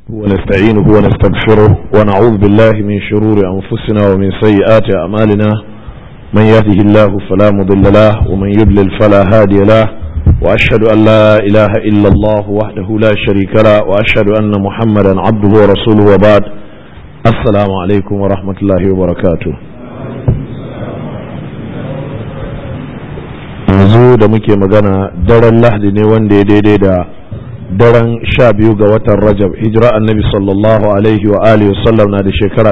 ونستعينه ونستغفره ونعوذ بالله من شرور أنفسنا ومن سيئات أعمالنا من يهده الله فلا مضل له ومن يضلل فلا هادي له وأشهد أن لا إله إلا الله وحده لا شريك له وأشهد أن محمدا عبده ورسوله وبعد السلام عليكم ورحمة الله وبركاته yanzu da muke magana daren lahadi ne wanda ya daidai da daren sha biyu ga watan rajab hijira annabi sallallahu alaihi wa alihi wasallam na da shekara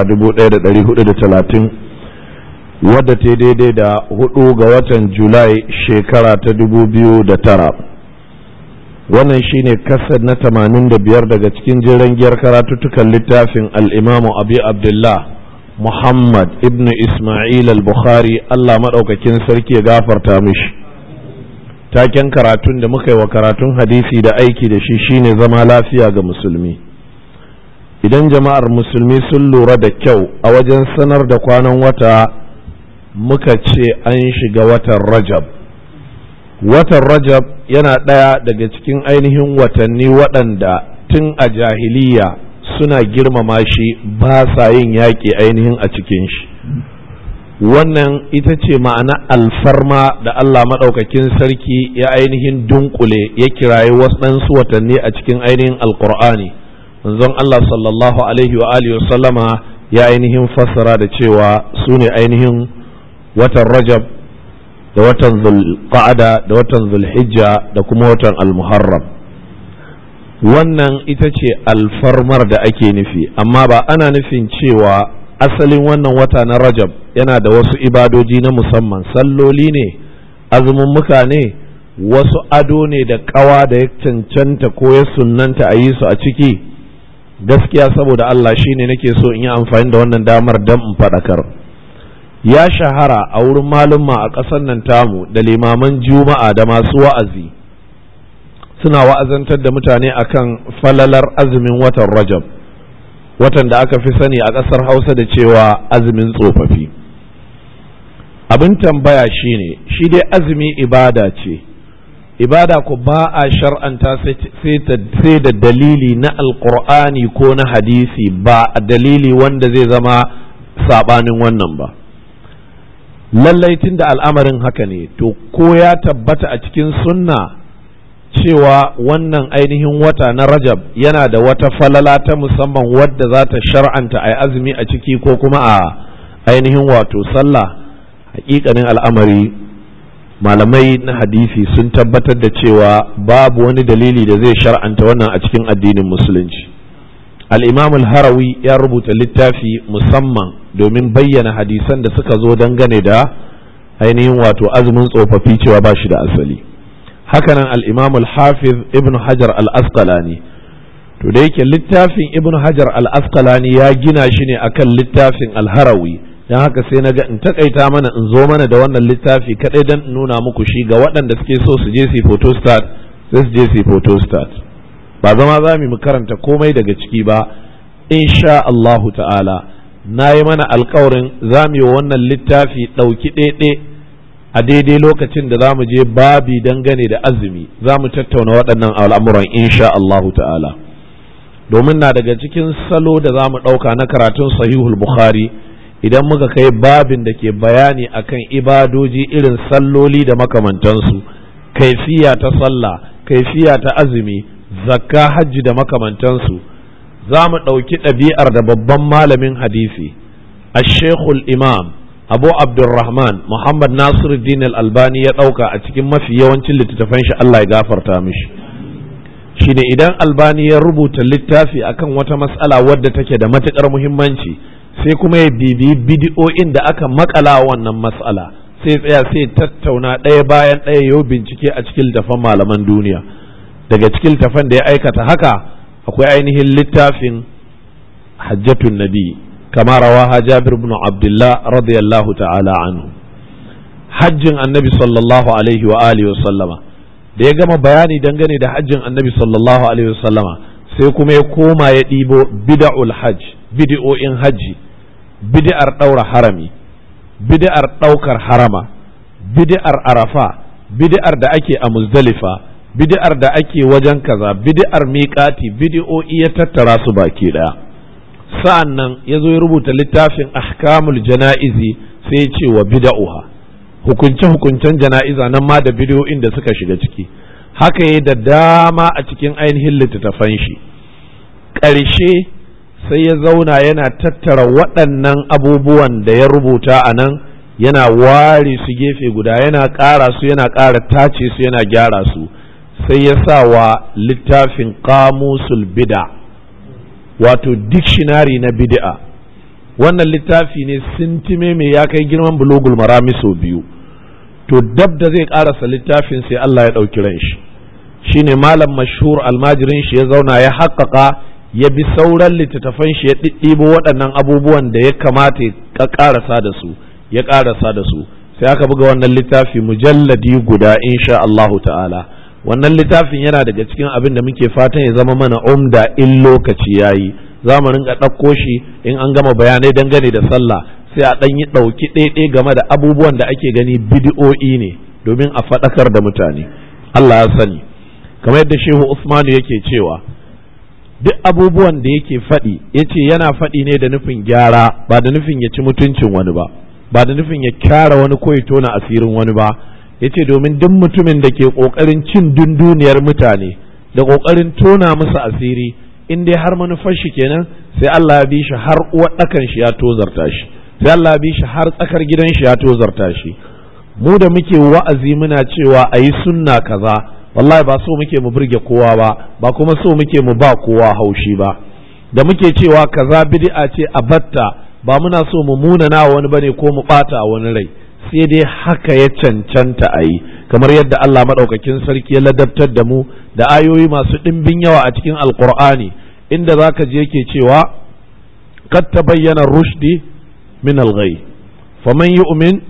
1430 wadda ta daidai da hudu ga watan julai shekara ta 2009 wannan shine kasar na 85 daga cikin jiran giyar karatuttukan littafin al'imamu abi abdullah muhammad ibn ismail al-bukhari allah maɗaukakin sarki ya gafarta mishi taken karatun da muka yi wa karatun hadisi da aiki da shi shine zama lafiya ga musulmi idan jama'ar musulmi sun lura da kyau a wajen sanar da kwanan wata muka ce an shiga watan rajab watan rajab yana ɗaya daga cikin ainihin watanni waɗanda tun a jahiliya suna girmama shi ba sa yin yaƙi ainihin a cikin shi wannan ita ce ma'ana alfarma da Allah maɗaukakin sarki ya ainihin dunkule ya kirayi wasu watanni a cikin ainihin alkur'ani manzon Allah sallallahu alaihi wa alihi sallama ya ainihin fassara da cewa su ne ainihin watan rajab da watan zulqa'ada da watan zulhijja da kuma watan almuharram wannan ita ce alfarmar da ake nufi amma ba ana nufin cewa asalin wannan wata na rajab yana da wasu ibadoji na musamman salloli ne azumummuka ne wasu ado ne da kawa da ya cancanta ko ya sunnanta a yi su a ciki gaskiya saboda Allah shine nake so in yi amfani da wannan damar dan in faɗakar ya shahara a wurin malumma a ƙasar nan tamu da limaman juma'a da masu wa'azi suna wa'azantar da mutane akan falalar azumin watan rajab watan da aka fi sani a ƙasar hausa da cewa azumin tsofaffi abin tambaya shine shi dai azumi ibada ce ibada ku ba a shar'anta sai da dalili na alkur'ani ko na hadisi ba a dalili wanda zai zama saɓanin wannan ba lallai tun da al'amarin haka ne to ko ya tabbata a cikin sunna cewa wannan ainihin wata na rajab yana da wata falala ta musamman wadda za ta shar'anta a azumi a ciki ko kuma a ainihin wato sallah hakikanin al'amari malamai na hadisi sun tabbatar da cewa babu wani dalili da zai shar'anta wannan a cikin addinin musulunci al-imam al-harawi ya rubuta littafi musamman domin bayyana hadisan da suka zo dangane da ainihin wato azumin tsofaffi cewa ba shi da asali hakanan al-imam al-hafiz ibn hajar al-asqalani to da yake littafin ibn hajar al-asqalani ya gina shi ne akan littafin al-harawi don haka sai na ga in takaita mana in zo mana da wannan littafi kadai don nuna muku shi ga waɗanda suke so su je su photostat sai su je su photostat ba zama za mu karanta komai daga ciki ba insha Allahu ta'ala na yi mana alkawarin za mu yi wannan littafi ɗauki ɗaiɗe a daidai lokacin da za mu je babi dangane da azumi za mu tattauna waɗannan al'amuran insha Allahu ta'ala domin na daga cikin salo da za mu ɗauka na karatun sahihul bukhari idan muka kai babin da ke bayani akan ibadoji irin salloli da makamantansu kaifiya ta sallah kaifiya ta azumi zakka hajji da makamantansu za mu ɗauki ɗabi'ar da babban malamin hadisi ashekul imam abu abdulrahman muhammad nasiruddin al-albani ya ɗauka a cikin mafi yawancin littattafan shi allah ya gafarta mishi shine idan albani ya rubuta littafi akan wata mas'ala wadda take da matuƙar muhimmanci sai kuma ya bibiyi bidiyo'in da aka makala wannan mas'ala sai tsaya sai tattauna ɗaya bayan ɗaya yau bincike a cikin littafan malaman duniya daga cikin littafan da ya aikata haka akwai ainihin littafin hajjatun nabi kama rawaha jabir ibn abdullah radiyallahu ta'ala anhu hajjin annabi sallallahu alaihi wa alihi wa sallama da ya gama bayani dangane da hajjin annabi sallallahu alaihi wa sallama sai kuma ya koma ya ɗibo bid'ul hajj bid'o'in hajji bid'ar ɗaura harami bid'ar ɗaukar harama bid'ar arafa bid'ar da ake a muzdalifa bid'ar da ake wajen kaza bid'ar miƙati bid'o'i ya tattara su baki ɗaya sa'an nan ya zo ya rubuta littafin ahkamul jana'izi sai ya ce wa bida'uha hukunce-hukuncen jana'iza nan ma da bid'o'in da suka shiga ciki haka ya da dama a cikin ainihin littattafan shi ƙarshe sai ya zauna yana tattara waɗannan abubuwan da ya rubuta a nan yana ware su gefe guda yana ƙara su yana ƙara tace su yana gyara su sai ya sa wa littafin kamusul bida wato dictionary na bid'a wannan littafi ne sintime mai ya kai girman bulogul marami sau biyu to dab da zai ƙarasa littafin sai Allah ya ɗauki ran shi shine malam mashhur almajirin shi ya zauna ya haƙaƙa ya bi sauran littattafan shi ya ɗiɗɗibo waɗannan abubuwan da ya kamata ya ƙarasa da su ya ƙarasa da su sai aka buga wannan littafi mujalladi guda insha Allahu ta'ala wannan littafin yana daga cikin abin da muke fatan ya zama mana umda in lokaci yayi za mu rinka ɗauko shi in an gama bayanai dangane da sallah sai a ɗan yi ɗauki ɗaiɗai game da abubuwan da ake gani bidi'o'i ne domin a faɗakar da mutane Allah ya sani kamar yadda shehu Usmanu yake cewa duk abubuwan da yake faɗi ya ce yana faɗi ne da nufin gyara ba da nufin ya ci mutuncin wani ba ba da nufin ya kyara wani ko ya tona asirin wani ba ya ce domin duk mutumin da ke ƙoƙarin cin dunduniyar mutane da ƙoƙarin tona musu asiri in dai har manufar shi kenan sai Allah ya bi shi har uwar ɗakan shi ya tozarta shi sai Allah ya bi shi har tsakar gidan shi ya tozarta shi mu da muke wa'azi muna cewa a yi sunna kaza wallahi ba so muke mu burge kowa ba ba kuma so muke mu ba kowa haushi ba da muke cewa kaza bid'a ce a batta ba muna so mu munana wani bane ko mu bata wani rai sai dai haka ya cancanta a yi kamar yadda Allah maɗaukakin sarki ya ladabtar da mu da ayoyi masu ɗimbin yawa a cikin alkur'ani inda za ka je ke cewa kad ta bayyana rushdi min alghai faman yu'min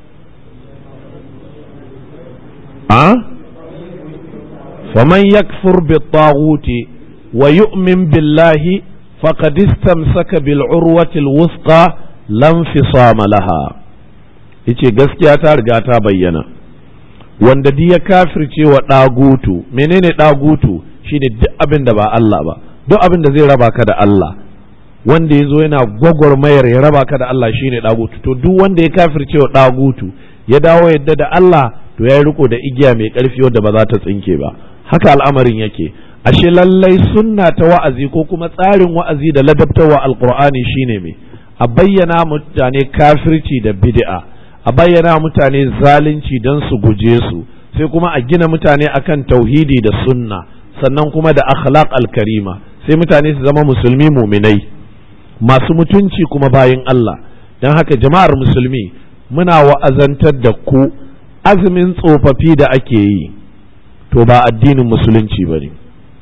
a faman yakfur bi taghuti wa yu'min billahi faqad istamsaka bil urwati al wuthqa lam fisama laha yace gaskiya ta riga ta bayyana wanda duk ya kafirce wa ɗagutu menene ɗagutu shine duk abin da ba Allah ba duk abin da zai raba ka da Allah wanda ya zo yana gwagwarmayar ya raba ka da Allah shine ɗagutu to duk wanda ya kafirce wa ɗagutu ya dawo yadda da Allah to ya yi riko da igiya mai ƙarfi wadda ba za ta tsinke ba haka al'amarin yake ashe lallai sunna ta wa'azi ko kuma tsarin wa'azi da ladabtarwa alqur'ani shine me a bayyana mutane kafirci da bid'a a bayyana mutane zalunci don su guje su sai kuma a gina mutane akan tauhidi da sunna sannan kuma da akhlaq alkarima sai mutane su zama musulmi muminai masu mutunci kuma bayin Allah don haka jama'ar musulmi muna wa'azantar da ku azumin tsofaffi da ake yi to ba addinin musulunci ba ne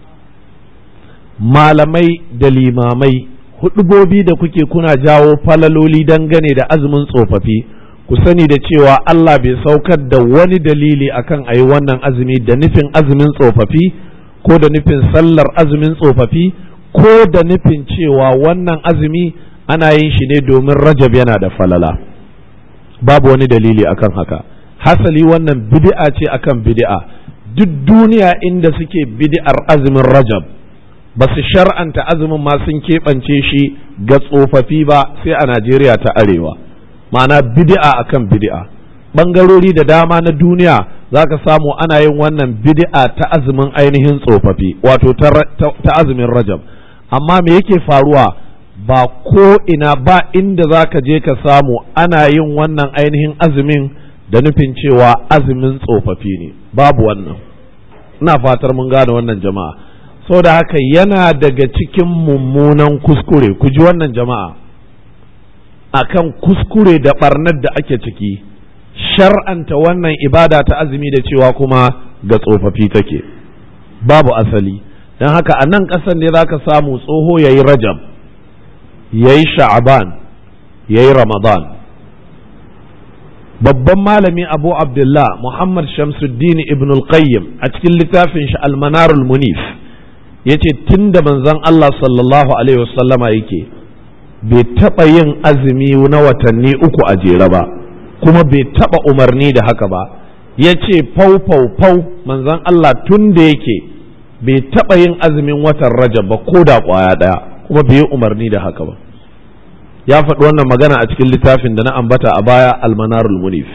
malamai da limamai hudubobi da kuke kuna jawo falaloli dangane da azumin tsofaffi ku sani da cewa Allah bai saukar da wani dalili akan a yi wannan azumi da nufin azumin tsofaffi ko da nufin sallar azumin tsofaffi ko da nufin cewa wannan azumi ana yin shi ne domin rajab yana da falala babu wani dalili akan haka hasali wannan bid'a ce akan bid'a duk duniya inda suke bid'ar azumin rajab ba su shar'anta azumin ma sun keɓance shi ga tsofaffi ba sai a Najeriya ta arewa ma'ana bid'a akan bid'a bangarori da dama na duniya za ka samu ana yin wannan bid'a ta azumin ainihin tsofaffi wato ta azumin rajab amma me yake faruwa ba ko ina ba inda za ka je ka samu ana yin wannan ainihin azumin da nufin cewa azumin tsofaffi ne babu wannan ina fatar mun gane wannan jama'a da haka yana daga cikin mummunan kuskure ku ji wannan jama'a akan kuskure da barnar da ake ciki shar'anta wannan ibada ta azumi da cewa kuma ga tsofaffi take babu asali don haka a nan ƙasar ne za ka samu tsoho ya yi rajab ya yi sha'aban ya yi ramadan babban malami abu abdullah muhammad shamsuddin ibn al-qayyim a cikin littafin shi almanarul munif ya ce tun da manzon allah sallallahu alaihi wasallama yake bai taɓa yin azumi na watanni uku a jere ba kuma bai taɓa umarni da haka ba ya ce fau fau fau manzon Allah tun da yake bai taɓa yin azumin watan rajab ba ko da ƙwaya ɗaya kuma bai yi umarni da haka ba ya faɗi wannan magana a cikin littafin da na ambata a baya almanarul munif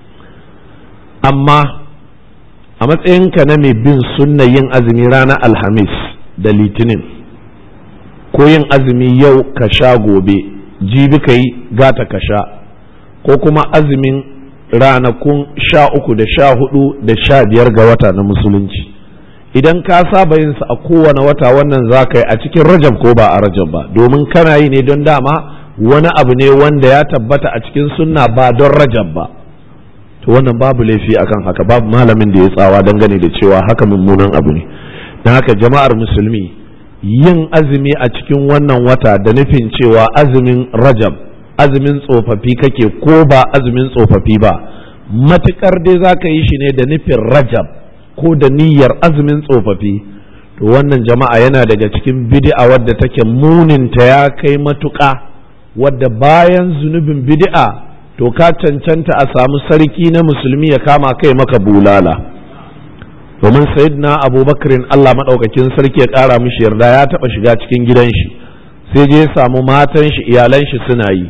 amma a matsayinka na mai bin sunna yin azumi ranar alhamis da litinin ko yin azumi yau ka sha gobe jibi ka yi gata ka sha ko kuma azumin ranakun sha uku da sha hudu da sha biyar ga wata na musulunci idan ka saba yin sa a kowane wata wannan za ka yi a cikin rajab ko ba a rajab ba domin kana yi ne don dama wani abu ne wanda ya tabbata a cikin sunna ba don rajab ba to wannan babu laifi akan haka babu malamin da ya tsawa dangane da cewa haka mummunan abu ne don haka jama'ar musulmi yin azumi a cikin wannan wata da nufin cewa azumin rajab azumin tsofaffi kake ko ba azumin tsofaffi ba matukar dai za ka yi shi ne da nufin rajab ko da niyyar azumin tsofaffi to wannan jama'a yana daga cikin bid'a wadda take muninta ya kai matuƙa wadda bayan zunubin bid'a to ka cancanta a samu sarki na musulmi ya kama kai maka bulala domin sayyidina abubakarin allah maɗaukakin sarki ya ƙara mishi yarda ya taɓa shiga cikin gidan shi sai je ya samu matan shi iyalan shi suna yi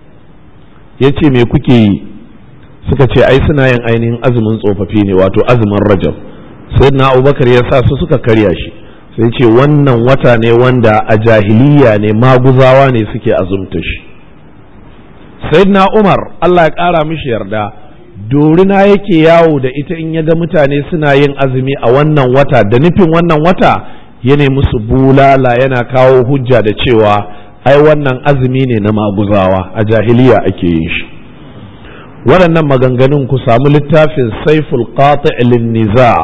ya ce me kuke yi suka ce ai suna yin ainihin azumin tsofaffi ne wato azumin rajab sayyidina abubakar ya sa su suka karya shi sai ce wannan wata ne wanda a jahiliya ne maguzawa ne suke azumta shi sayyidina umar allah ya ƙara mishi yarda dorina yake yawo da ita in ya ga mutane suna yin azumi a wannan wata da nufin wannan wata ya musu bulala yana kawo hujja da cewa ai wannan azumi ne na maguzawa a jahiliya ake yin shi waɗannan maganganun ku samu littafin saiful qati' lin niza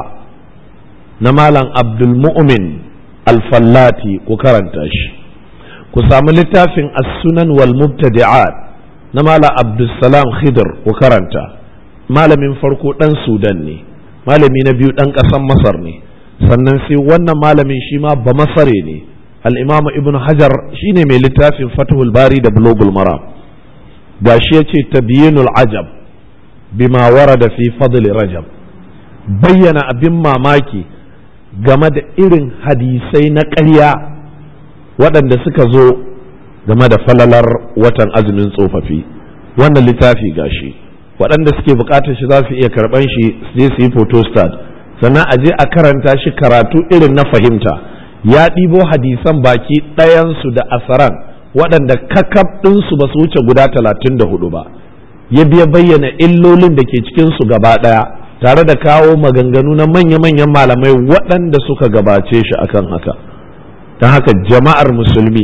na malam abdul mu'min al-fallati ku karanta shi ku samu littafin as-sunan wal mubtadi'at na malam abdul salam khidr ku karanta malamin farko ɗan sudan ne malami na biyu ɗan ƙasan masar ne sannan sai wannan malamin shi ma ba masare ne al'imamu ibn hajar shine mai littafin fatihul bari da bulogul maram ga shi ya ce tabiyinul ajab bima da fi fadli rajab bayyana abin mamaki game da irin hadisai na ƙarya waɗanda suka zo game da falalar watan azumin tsofaffi wannan littafi gashi shi waɗanda suke buƙatar shi za su iya karɓan shi su je su yi photostat sannan a je a karanta shi karatu irin na fahimta ya ɗibo hadisan baki ɗayansu da asaran waɗanda kakaf ɗinsu ba su wuce guda talatin da hudu ba ya biya bayyana illolin da ke cikinsu gaba ɗaya tare da kawo maganganu na manya-manyan malamai waɗanda suka gabace shi akan haka don haka jama'ar musulmi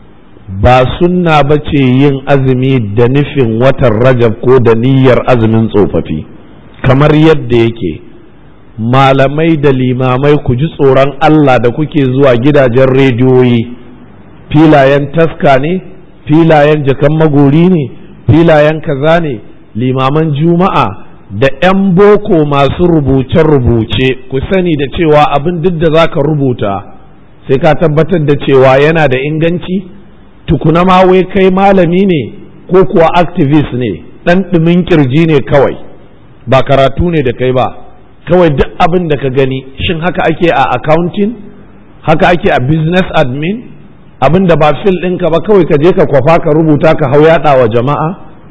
ba sunna ba ce yin azumi da nufin watan rajab ko da niyyar azumin tsofaffi kamar yadda yake malamai da limamai ku ji tsoron Allah da kuke zuwa gidajen rediyoyi filayen taska ne filayen jakan magori ne filayen kaza ne limaman juma'a da 'yan boko masu rubuce-rubuce ku sani da cewa abin duk da za ka rubuta sai ka tabbatar da cewa yana da inganci tukuna ma wai kai malami ne ko kuwa activist ne ɗan ɗumin kirji ne kawai ba karatu ne da kai ba kawai duk abin da ka gani shin haka ake a accounting haka ake a business admin abin da ba fil ɗinka ba kawai ka je ka kwafa ka rubuta ka hau yaɗa wa jama'a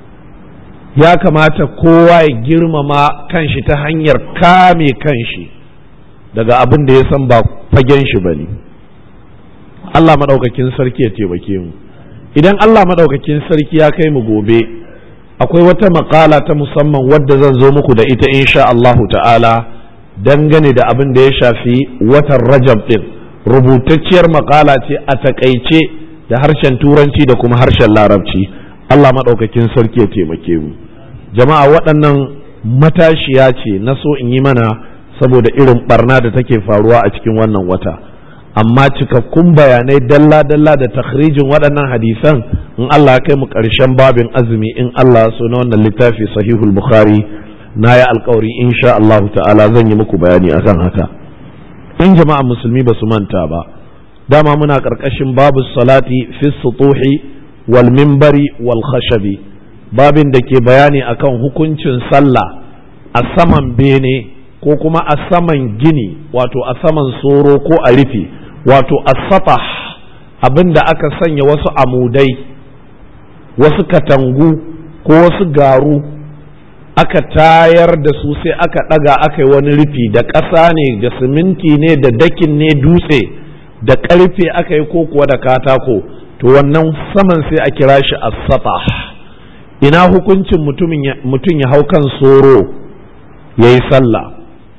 ya kamata kowa ya girmama kanshi ta hanyar kame kanshi daga abin da ya san ba fagen shi ba ne Allah maɗaukakin sarki ya taimake mu idan Allah maɗaukakin sarki ya kai mu gobe akwai wata makala ta musamman wadda zan zo muku da ita insha Allahu ta'ala dangane da abin da ya shafi watan rajab din rubutacciyar makala ce a takaice da harshen turanci da kuma harshen larabci Allah maɗaukakin sarki ya taimake mu jama'a waɗannan matashiya ce na so in yi mana saboda irin barna da take faruwa a cikin wannan wata amma cikakkun bayanai dalla-dalla da takhrijin waɗannan hadisan in Allah ya kai mu ƙarshen babin azumi in Allah so na wannan littafi sahihul bukhari na ya alkawari insha Allah ta'ala zan yi muku bayani akan haka in jama'a musulmi ba su manta ba dama muna ƙarƙashin babu salati fi sutuhi wal mimbari wal khashabi babin da ke bayani akan hukuncin sallah a a saman bene ko kuma a saman gini wato a saman soro ko a rufi wato a satah abin da aka sanya wasu amudai wasu katangu ko wasu garu aka tayar da su sai aka ɗaga aka yi wani rufi da ƙasa ne da siminti ne da dakin ne dutse da ƙarfe aka yi ko kuwa da katako to wannan saman sai a kira shi as-satah ina hukuncin mutum ya hau kan soro ya yi sallah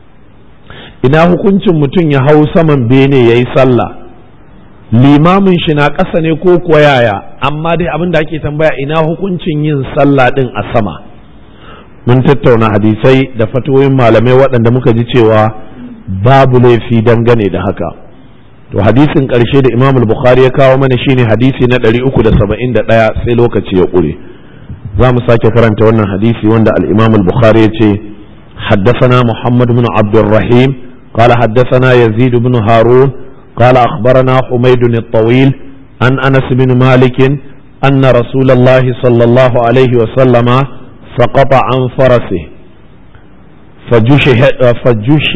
ina hukuncin mutum ya hau saman bene ya yi sallah limamin shi na ƙasa ne ko kuwa yaya amma dai abin da ake tambaya ina hukuncin yin sallah ɗin a sama mun tattauna hadisai da fatoyin malamai waɗanda muka ji cewa babu laifi dangane da haka to hadisin ƙarshe da imam bukhari ya kawo mana shine hadisi na 371 sai lokaci ya ƙure za mu sake karanta wannan hadisi wanda al-imam bukhari ya ce حدثنا محمد بن عبد الرحيم قال حدثنا يزيد بن هارون قال أخبرنا حميد الطويل عن أنس بن مالك أن رسول الله صلى الله عليه وسلم سقط عن فرسه فجشه فجش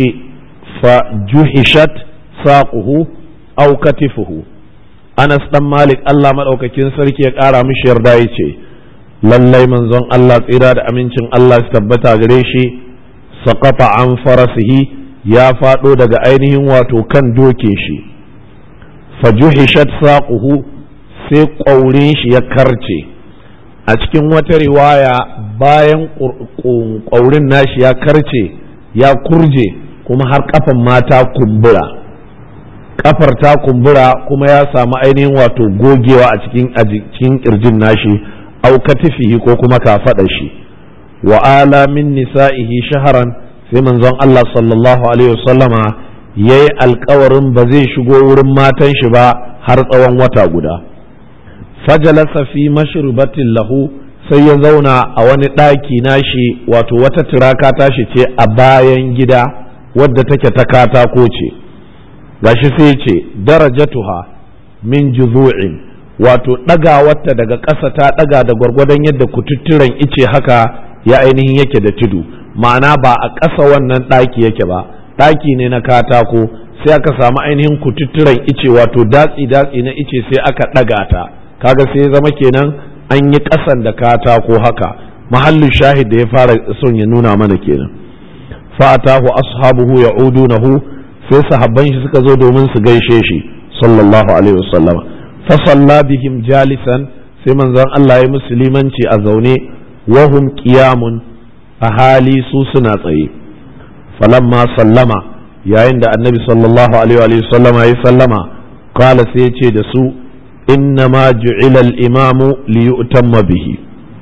فجحشت ساقه أو كتفه أنس بن مالك الله مدوكاكين سركي يقارا مش يردا lallai manzon Allah tsira da amincin Allah su tabbata gare shi saƙafa an farasihi ya faɗo daga ainihin wato kan dokin shi fajuhishat saquhu sai ƙaurin shi ya karce a cikin wata riwaya bayan ƙaurin nashi ya karce ya kurje kuma har kafan mata kumbura kafar ta kumbura kuma ya samu ainihin wato gogewa a cikin a cikin kirjin nashi au katifihi ko kuma kafaɗa shi wa ala min nisa'ihi shaharan sai manzon Allah sallallahu alaihi wasallama yayi alkawarin ba zai shigo wurin matan shi ba har tsawon wata guda fajalasa fi mashrubatin lahu sai ya zauna a wani ɗaki nashi wato wata turaka tashi ce a bayan gida wadda take ta katako ce gashi sai ce darajatuha min juzu'in wato ɗagawarta daga ƙasa ta ɗaga da gwargwadon yadda kututturen ice haka ya ainihin yake da tudu ma'ana ba a ƙasa wannan ɗaki yake ba ɗaki ne na katako sai aka samu ainihin kututturen ice wato datsi datsi na ice sai aka ɗaga ta kaga sai zama kenan an yi ƙasan da katako haka mahallin shahid da ya fara son ya nuna mana kenan fa'atahu ashabuhu ya'udunahu sai sahabban shi suka zo domin su gaishe shi sallallahu alaihi wasallam fa salla bihim jalisan sai manzon Allah ya musulmanci a zaune wahum qiyamun a hali su suna tsaye falamma sallama yayin da annabi sallallahu alaihi wa sallama ya sallama qala sai ya ce da su innama ju'ila al-imamu li yu'tamma bihi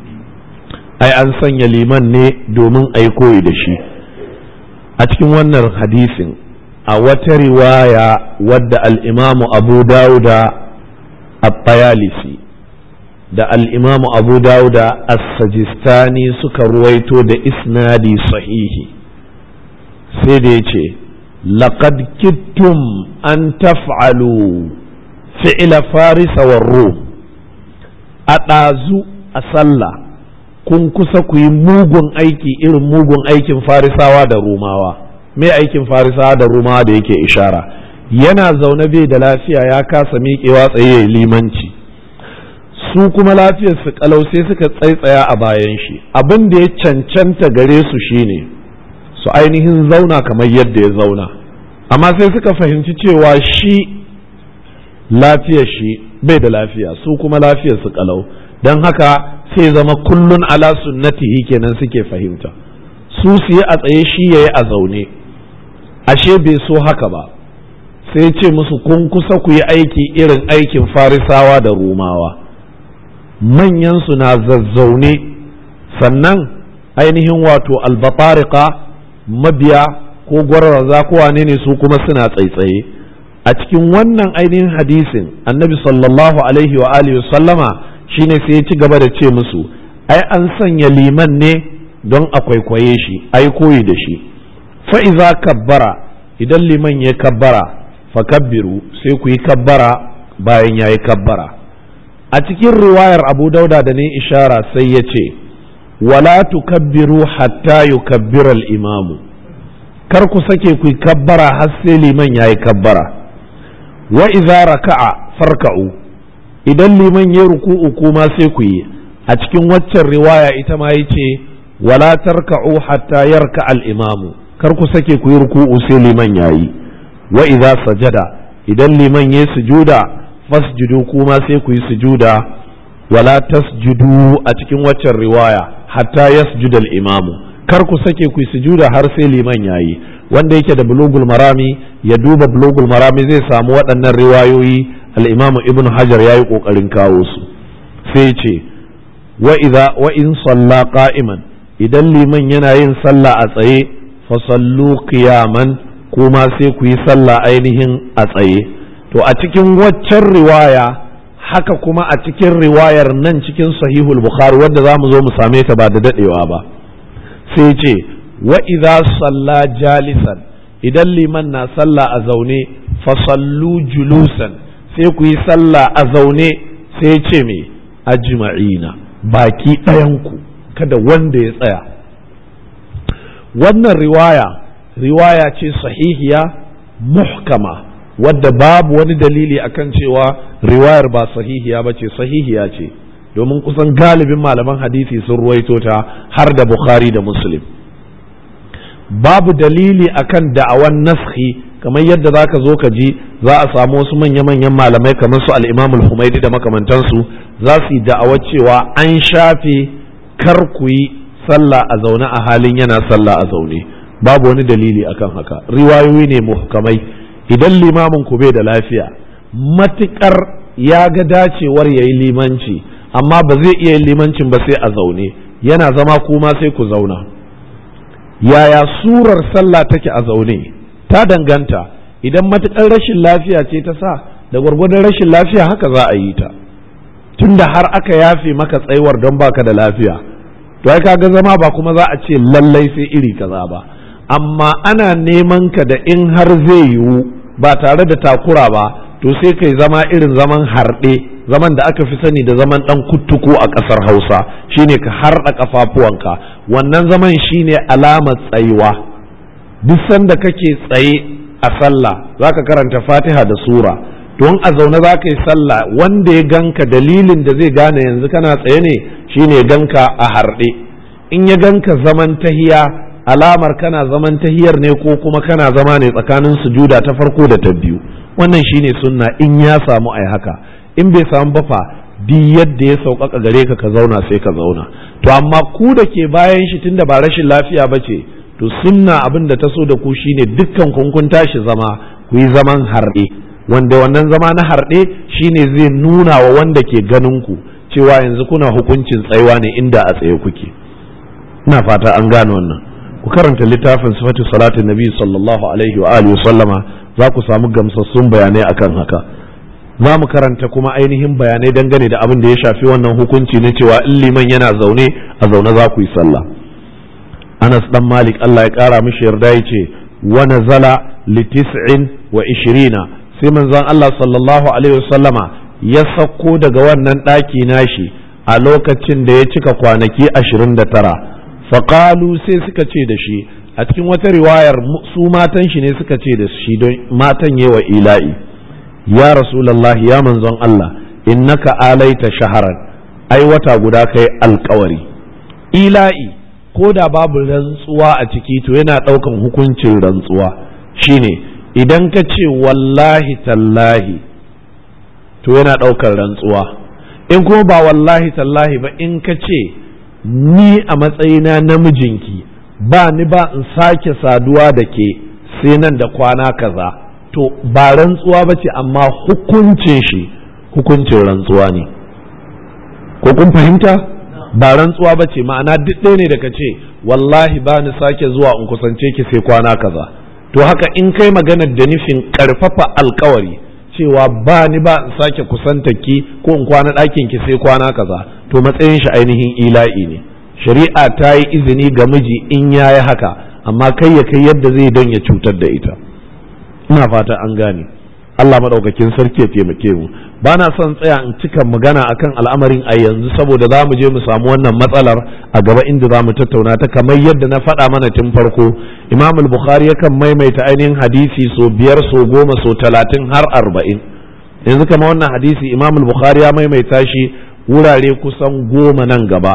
ai an sanya liman ne domin ai koyi da shi a cikin wannan hadisin a wata riwaya wadda al-imamu abu dauda at-tayalisi da al'imamu abu dauda as-sajistani suka ruwaito da isnadi sahihi sai da ya ce laqad kittum an taf'alu fi'ila farisa wa rum a ɗazu a sallah kun kusa ku yi mugun aiki irin mugun aikin farisawa da rumawa me aikin farisawa da rumawa da yake ishara yana zaune bai da lafiya ya kasa miƙewa tsaye limanci su kuma lafiyar su kalau sai suka tsaitsaya a bayan shi abin da ya cancanta gare su shine su ainihin zauna kamar yadda ya zauna amma sai suka fahimci cewa shi lafiyar shi bai da lafiya su kuma lafiyar su kalau don haka sai zama kullun ala sunnatihi kenan suke fahimta su su yi a tsaye shi ya yi a zaune ashe bai so haka ba sai ce musu kun kusa ku yi aiki irin aikin farisawa da rumawa manyansu na zazzaune sannan ainihin wato albatarika mabiya ko gwararraza ko wane ne su kuma suna tsaitsaye a cikin wannan ainihin hadisin annabi sallallahu alaihi wa alihi sallama shine sai ya ci gaba da ce musu ai an sanya liman ne don a kwaikwaye shi ai koyi da shi fa'iza kabbara idan liman ya kabbara fa kabbiru sai ku yi kabbara bayan ya yi kabbara a cikin riwayar abu dauda da ne ishara sai ya ce wala tukabbiru hatta yukabbira al-imamu kar ku sake ku kabbara har sai liman yayi kabbara wa idza raka'a farka'u idan liman ya ruku'u kuma sai ku yi a cikin waccan riwaya ita ma yace wala tarka'u hatta yarka al-imamu kar ku sake ku yi ruku'u sai liman yayi wa idza sajada idan liman ya sujuda fasjudu kuma sai ku yi sujuda wala tasjudu a cikin waccan riwaya hatta yasjuda al-imamu kar ku sake ku yi sujuda har sai liman yayi wanda yake da bulugul marami ya duba bulugul marami zai samu waɗannan riwayoyi al-imam ibn hajar yayi kokarin kawo su sai ce wa idza wa in salla qa'iman idan liman yana yin sallah a tsaye fa sallu qiyaman kuma sai ku yi sallah ainihin a tsaye to a cikin waccan riwaya haka kuma a cikin riwayar nan cikin sahihul bukhari wadda za mu zo mu same ta ba da dadewa ba sai ce wa idza salla jalisan idan liman na sallah a zaune fa sallu julusan sai ku yi sallah a zaune sai ce me ajma'ina baki ɗayanku kada wanda ya tsaya wannan riwaya riwaya ce sahihiya muhkama wadda babu wani dalili akan cewa riwayar ba sahihiya ba ce sahihiya ce domin kusan galibin malaman hadisi sun ruwaito ta har da bukhari da muslim babu dalili akan da'awan naskhi kamar yadda za ka zo ka ji za a samu wasu manya-manyan malamai kamar su al-imam al-humaidi da makamantansu za su yi da'awar cewa an shafe kar ku yi sallah a zaune a halin yana sallah a zaune babu wani dalili akan haka riwayoyi ne muhkamai idan limamin ku bai da lafiya matukar ya ga dacewar ya yi limanci amma ba zai iya yin limancin ba sai a zaune yana zama kuma sai ku zauna yaya surar sallah take a zaune ta danganta idan matukar rashin lafiya ce ta sa da gwargwadon rashin lafiya haka za a yi ta tunda har aka yafe maka tsaiwar don baka da lafiya to ai kaga zama ba kuma za a ce lallai sai iri kaza ba amma ana neman ka da in har zai yiwu ba tare da takura ba to sai kai zama irin zaman harɗe zaman da aka fi sani da zaman ɗan kuttuku a ƙasar hausa shine ka harɗa ƙafafuwanka wannan zaman shine alamar tsayuwa duk sanda kake tsaye a sallah zaka karanta fatiha da sura don a zaune za ka yi sallah wanda ya ganka dalilin da zai gane yanzu kana tsaye ne shine ya ganka a harɗe in ya ganka zaman tahiya alamar kana zaman tahiyar ne ko kuma kana zama ne tsakanin sujuda ta farko da ta biyu wannan shine sunna in ya samu ai haka in bai samu ba fa duk yadda ya sauƙaƙa gare ka ka zauna sai ka zauna to amma ku da ke bayan shi tunda ba rashin lafiya ba ce to sunna abin da ta so da ku shine dukkan kun kun tashi zama ku yi zaman harɗe wanda wannan zama na harɗe shine zai nuna wa wanda ke ganin ku cewa yanzu kuna hukuncin tsayuwa ne inda a tsaye kuke ina fata an gane wannan ku karanta littafin sifatu salatin nabi sallallahu alaihi wa alihi sallama za ku samu gamsassun bayanai akan haka za mu karanta kuma ainihin bayanai dangane da abin da ya shafi wannan hukunci na cewa in liman yana zaune a zaune za ku yi sallah anas dan malik allah ya kara mishi yarda ya ce wa nazala li tis'in wa ishirina sai manzon allah sallallahu alaihi wasallama ya sauko daga wannan ɗaki nashi a lokacin da ya cika kwanaki ashirin da tara faƙalu sai suka ce da shi a cikin wata riwayar su matan shi ne suka ce da shi don matan yewa ila'i ya rasulallahi ya manzon Allah innaka alaita shaharan ai wata guda kai alkawari ila'i ko da babu rantsuwa a ciki to yana ɗaukan hukuncin rantsuwa shine idan ka ce wallahi tallahi to yana ɗaukar rantsuwa in kuma ba wallahi tallahi ba in ka ce ni a matsayina namijinki ba ni ba in sake saduwa da ke sai nan da kwana kaza to ba rantsuwa ba ce amma hukuncin shi hukuncin rantsuwa ne ko kun fahimta ba rantsuwa ba ce ma'ana duk ɗaya ne da ka ce wallahi ba ni sake zuwa in kusance ki sai kwana kaza to haka in kai maganar da nufin ƙarfafa alkawari cewa ba ni ba in sake kusanta ki ko in kwana ɗakin ki sai kwana kaza to matsayin shi ainihin ila'i ne shari'a ta yi izini ga miji in ya yi haka amma kai ya kai yadda zai don ya cutar da ita ina fata an gane Allah maɗaukakin sarki ya taimake mu ba na son tsaya in cika magana akan al'amarin a yanzu saboda za mu je mu samu wannan matsalar a gaba inda za mu tattauna ta kamar yadda na faɗa mana tun farko imam bukhari yakan maimaita ainihin hadisi so biyar so goma so talatin har arba'in yanzu kama wannan hadisi imam bukhari ya maimaita shi wurare kusan goma nan gaba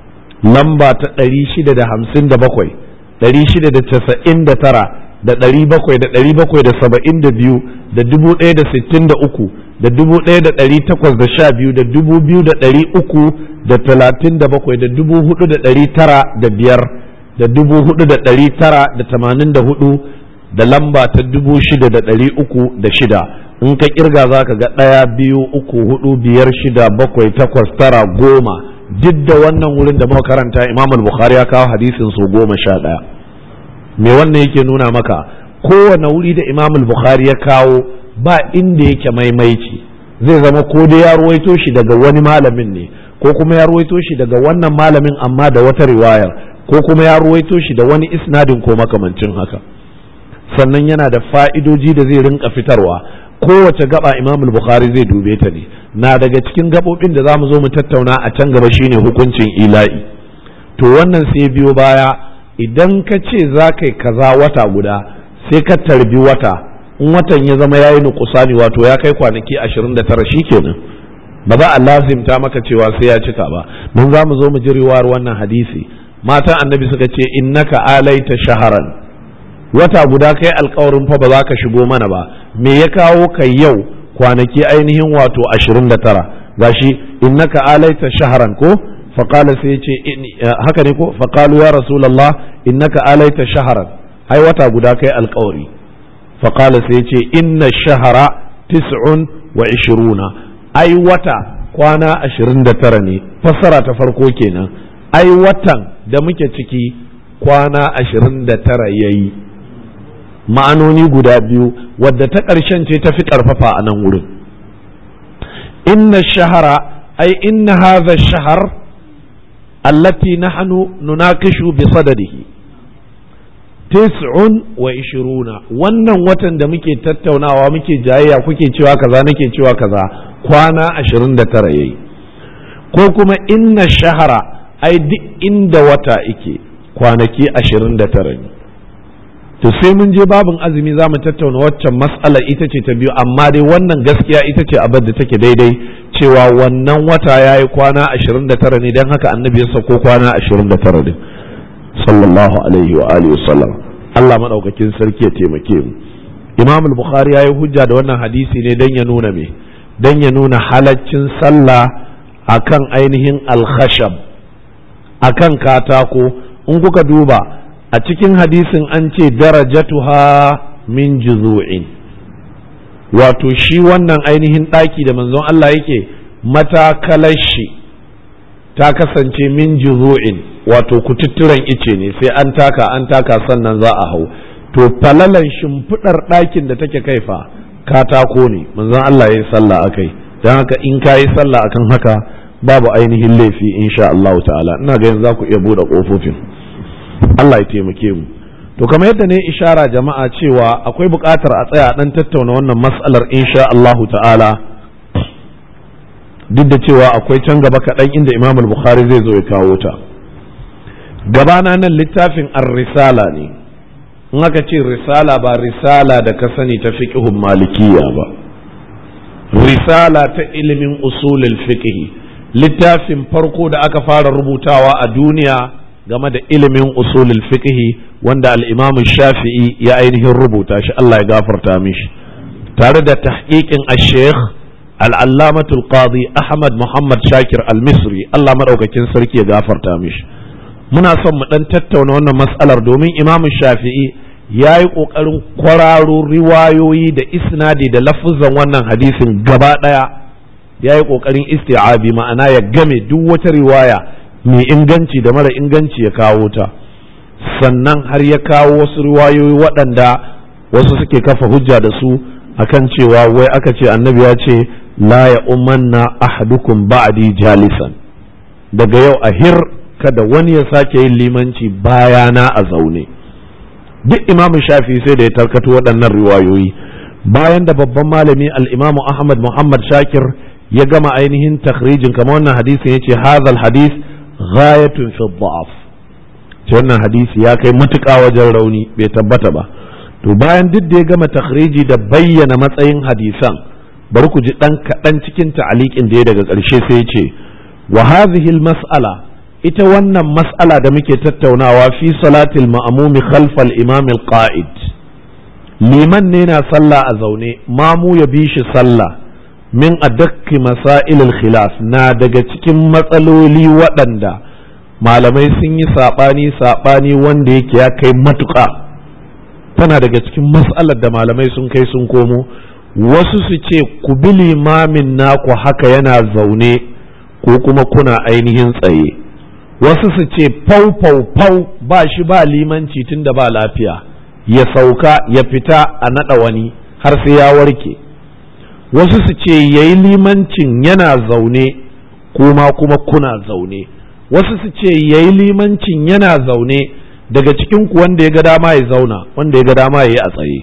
lamba ta ɗari shida da hamsin da bakwai ɗari shida da casa'in da tara da ɗari bakwai da ɗari bakwai da saba'in da biyu da dubu ɗaya da sittin da uku da dubu ɗaya da ɗari takwas da sha biyu da dubu biyu da ɗari uku da talatin da bakwai da dubu hudu da ɗari tara da biyar da dubu hudu da ɗari tara da tamanin da hudu da lamba ta dubu shida da ɗari uku da shida in ka kirga za ka ga ɗaya biyu uku hudu biyar shida bakwai takwas tara goma duk da wannan wurin da muka karanta imam bukhari ya kawo hadisin su goma sha ɗaya me wannan yake nuna maka kowane wuri da imam bukhari ya kawo ba inda yake maimaici zai zama ko dai ya ruwaito shi daga wani malamin ne ko kuma ya ruwaito shi daga wannan malamin amma da wata riwayar ko kuma ya ruwaito shi da wani isnadin ko makamancin haka sannan yana da fa'idoji da zai rinka fitarwa kowace gaba imam bukhari zai dube ta ne na daga cikin gabobin da za mu zo mu tattauna a can gaba shine hukuncin ila'i to wannan sai biyo baya idan ka ce za ka yi kaza wata guda sai ka tarbi wata in watan ya zama ya yi nukusani wato ya kai kwanaki ashirin da tara kenan ba za a lazimta maka cewa sai ya cika ba mun za mu zo mu ji riwayar wannan hadisi matan annabi suka ce innaka alaita shaharan wata guda kai alkawarin fa ba za ka shigo mana ba me ya kawo ka yau kwanaki ainihin wato ashirin da tara gashi innaka alaita shaharan ko faƙala sai ce haka ne ko faƙalu ya rasulallah innaka alaita shaharan ai wata guda kai alkawari faƙala sai ce inna shahara tis'un wa ishiruna ai wata kwana ashirin da tara ne fassara ta farko kenan ai watan da muke ciki kwana ashirin da tara ya yi ma'anoni guda biyu wadda ta ƙarshen ce ta fi ƙarfafa a nan wurin inna shahara ai inna hadha shahar allati nahnu nunakishu bi sadadihi tis'un wa ishiruna wannan watan da muke tattaunawa muke jayayya kuke cewa kaza nake cewa kaza kwana ashirin da tara yayi ko kuma inna shahara ai duk inda wata ike kwanaki ashirin da tara ne to sai mun je babin azumi za mu tattauna waccan mas'alar ita ce ta biyu amma dai wannan gaskiya ita ce abin da take daidai cewa wannan wata ya yi kwana ashirin da tara ne don haka annabi ya sako kwana ashirin da tara din sallallahu alaihi wa alihi wasallam Allah madaukakin sarki ya taimake mu Imam al-Bukhari ya yi hujja da wannan hadisi ne dan ya nuna me dan ya nuna halaccin sallah akan ainihin al-khashab akan katako in kuka duba a cikin hadisin an ce darajatuha min juzu'in wato shi wannan ainihin ɗaki da manzon Allah yake matakalar shi ta kasance min juzu'in wato kututturen ice ne sai an taka an taka sannan za a hau to falalan shimfiɗar ɗakin da take kaifa katako ne manzon Allah ya yi sallah akai don haka in ka yi sallah akan haka babu ainihin laifi insha Allah ta'ala ina ga yanzu za ku iya buɗe ƙofofin Allah ya taimake mu to kamar yadda ne ishara jama'a cewa akwai buƙatar a tsaya dan tattauna wannan mas'alar insha Allahu ta'ala duk da cewa akwai can gaba kaɗan inda Imam al-Bukhari zai zo ya kawo ta gabana nan littafin ar-risala ne in aka ce risala ba risala da ka sani ta fiqhun malikiya ba risala ta ilimin usulul fiqh littafin farko da aka fara rubutawa a duniya game da ilimin usulul fiqhi wanda al-Imam Shafi'i ya ainihin rubuta shi Allah ya gafarta mishi tare da tahqiqin al-Sheikh al-Allamah al-Qadi Ahmad Muhammad Shakir al-Misri Allah madaukakin sarki ya gafarta mishi muna son mu dan tattauna wannan mas'alar domin Imam Shafi'i ya yi ƙoƙarin kwararo riwayoyi da isnadi da lafuzan wannan hadisin gaba ɗaya ya yi ƙoƙarin isti'abi ma'ana ya game duk wata riwaya mai inganci da mara inganci ya kawo ta sannan har ya kawo wasu riwayoyi waɗanda wasu suke kafa hujja da su akan cewa wai aka ce annabi ya ce la ya umanna ahadukum ba'di jalisan daga yau a hir kada wani ya sake yin limanci bayana a zaune duk imam shafi sai da ya tarkato waɗannan riwayoyi bayan da babban malami al-imamu ahmad muhammad shakir ya gama ainihin takhrijin kamar wannan hadisin yace hadha hadis ghayatun fi dha'af wannan hadisi ya kai matuƙa wajen rauni bai tabbata ba to bayan duk da ya gama takhriji da bayyana matsayin hadisan bari ku ji dan kaɗan cikin ta'aliƙin da ya daga ƙarshe sai ce wa hadhihi mas'ala ita wannan mas'ala da muke tattaunawa fi salatil ma'mumi khalfal imam al-qa'id liman ne na sallah a zaune mamu ya bi shi sallah min adakki masail al-khilaf na daga cikin matsaloli waɗanda malamai sun yi saɓani saɓani wanda yake ya kai matuƙa tana daga cikin mas'alar da malamai sun kai sun komo wasu su ce ku bi limamin naku haka yana zaune ko kuma kuna ainihin tsaye wasu su ce fau fau fau ba shi ba limanci tun da ba lafiya ya sauka ya fita a naɗa wani har sai ya warke wasu su ce ya yi limancin yana zaune kuma kuma kuna zaune wasu su ce ya yi limancin yana zaune daga cikin ku wanda ya ga dama ya zauna wanda ya ga dama ya yi a tsaye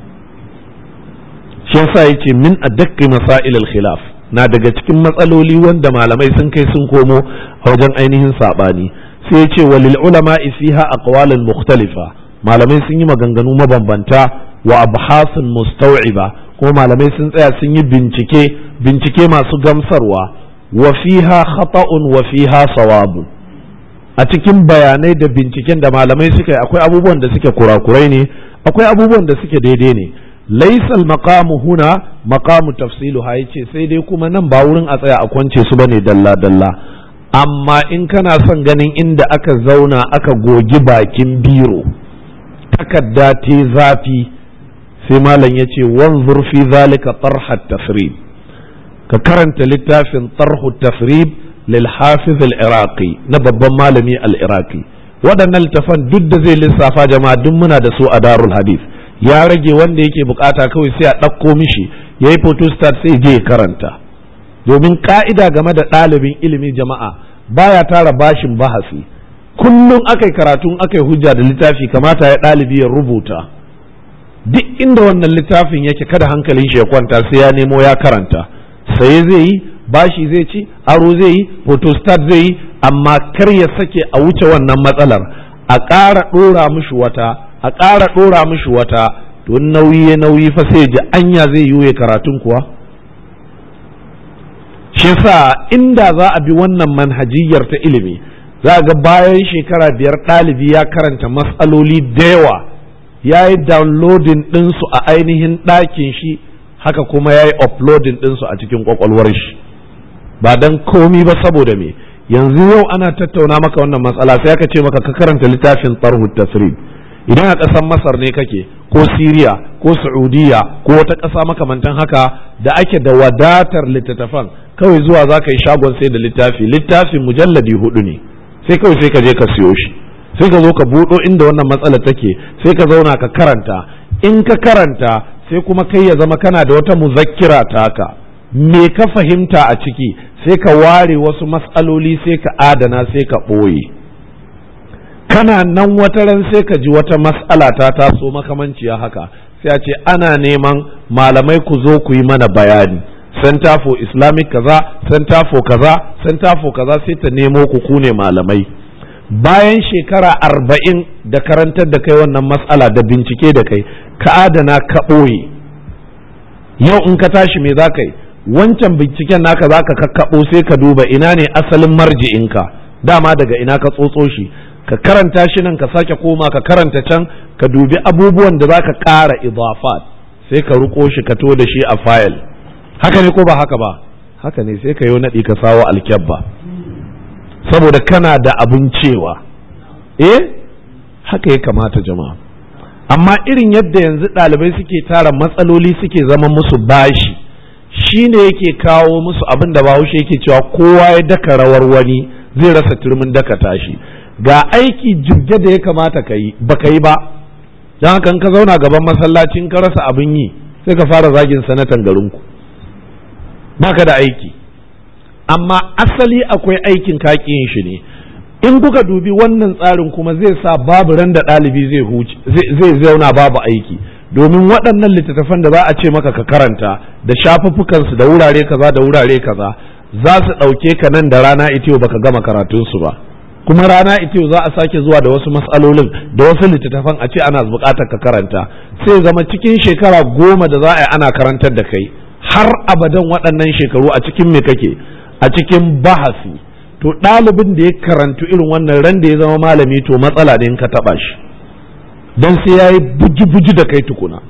shi yasa yace min adakki masail al-khilaf na daga cikin matsaloli wanda malamai sun kai sun komo a wajen ainihin sabani sai yace walil ulama fiha aqwalun mukhtalifa malamai sun yi maganganu mabambanta wa abhasun mustaw'iba kuma malamai sun tsaya sun yi bincike bincike masu gamsarwa wa fiha khata'un wa fiha sawabu a cikin bayanai da binciken da malamai suka yi akwai abubuwan da suke kurakurai ne akwai abubuwan da suke daidai ne laisal maqamu huna maqamu tafsilu ha yace sai dai kuma nan ba wurin a tsaya a kwance su bane dalla dalla amma in kana son ganin inda aka zauna aka gogi bakin biro takarda te zafi sai malam yace wanzur fi zalika tarhat tafrib ka karanta littafin tarhu tafrib lil hafiz al iraqi na babban malami al iraqi waɗannan littafan duk da zai lissafa jama'a duk muna da su a darul hadith ya rage wanda yake bukata kawai sai a ɗauko mishi ya yi photostat sai je ya karanta domin ka'ida game da ɗalibin ilimin jama'a baya tara bashin bahasi kullum akai karatun akai hujja da littafi kamata ya ɗalibi ya rubuta duk inda wannan littafin yake kada hankalin shi ya kwanta sai ya nemo ya karanta saye zai yi bashi zai ci aro zai yi photostat zai yi amma kar ya sake a wuce wannan matsalar a ƙara ɗora mishi wata a ƙara ɗora mishi wata don nauyi ya nauyi fa sai ji anya zai yi karatun kuwa shi sa inda za a bi wannan manhajiyar ta ilimi za ga bayan shekara biyar ɗalibi ya karanta matsaloli da yawa ya yi downloading ɗinsu a ainihin ɗakin shi haka kuma ya yi uploading ɗinsu a cikin ƙwaƙwalwar shi ba don komi ba saboda me yanzu yau ana tattauna maka wannan matsala sai aka ce maka ka karanta littafin tsarhu tasrib idan a ƙasar masar ne kake ko siriya ko saudiya ko wata ƙasa makamantan haka da ake da wadatar littattafan kawai zuwa za ka yi shagon sai da littafi littafin mujalladi hudu ne sai kawai sai ka je ka siyo shi sai ka zo ka buɗo inda wannan matsalar take sai ka zauna ka karanta in ka karanta sai kuma kai ya zama kana da wata muzakkira taka me ka fahimta a ciki sai ka ware wasu matsaloli sai ka adana sai ka ɓoye kana nan wata ran sai ka ji wata mas'ala ta taso makamanciya haka sai a ce ana neman malamai ku zo ku yi mana bayani center for islamic kaza center for kaza center for kaza sai ta nemo ku ku ne malamai bayan shekara arba'in da karantar da kai wannan mas'ala da bincike da kai ka adana ka ɓoye yau in ka tashi me za ka yi wancan binciken naka za ka kakkaɓo sai ka duba ina ne asalin marji'inka dama daga ina ka tsotso shi ka karanta shi nan ka sake koma ka karanta can ka dubi abubuwan da za ka ƙara idafat sai ka ruko shi ka to da shi a fayil haka ne ko ba haka ba haka ne sai ka yi naɗi ka sawo alkyabba saboda kana da abin cewa eh haka ya kamata jama'a amma irin yadda yanzu ɗalibai suke tara matsaloli suke zama musu bashi shi ne yake kawo musu abin da bahaushe yake cewa kowa ya daka rawar wani zai rasa turmin daka tashi ga aiki jibge da ya kamata ka yi ba ka yi ba don haka ka zauna gaban masallacin ka rasa abin yi sai ka fara zagin sanatan garinku ba ka da aiki amma asali akwai aikin kaƙiyin shi ne in kuka dubi wannan tsarin kuma zai sa babu ran da ɗalibi zai zauna babu aiki domin waɗannan littattafan da za a ce maka ka karanta da shafuffukansu da wurare kaza da wurare kaza za su ɗauke ka nan da rana ita baka gama karatunsu ba kuma rana ita za a sake zuwa da wasu matsalolin da wasu littattafan a ce ana buƙatar ka karanta sai zama cikin shekara goma da za a yi ana karantar da kai har abadan waɗannan shekaru a cikin me kake a cikin bahasi to ɗalibin da ya karantu irin wannan ran da ya zama malami to matsala ne in ka taɓa shi don sai ya yi buji-buji da kai tukuna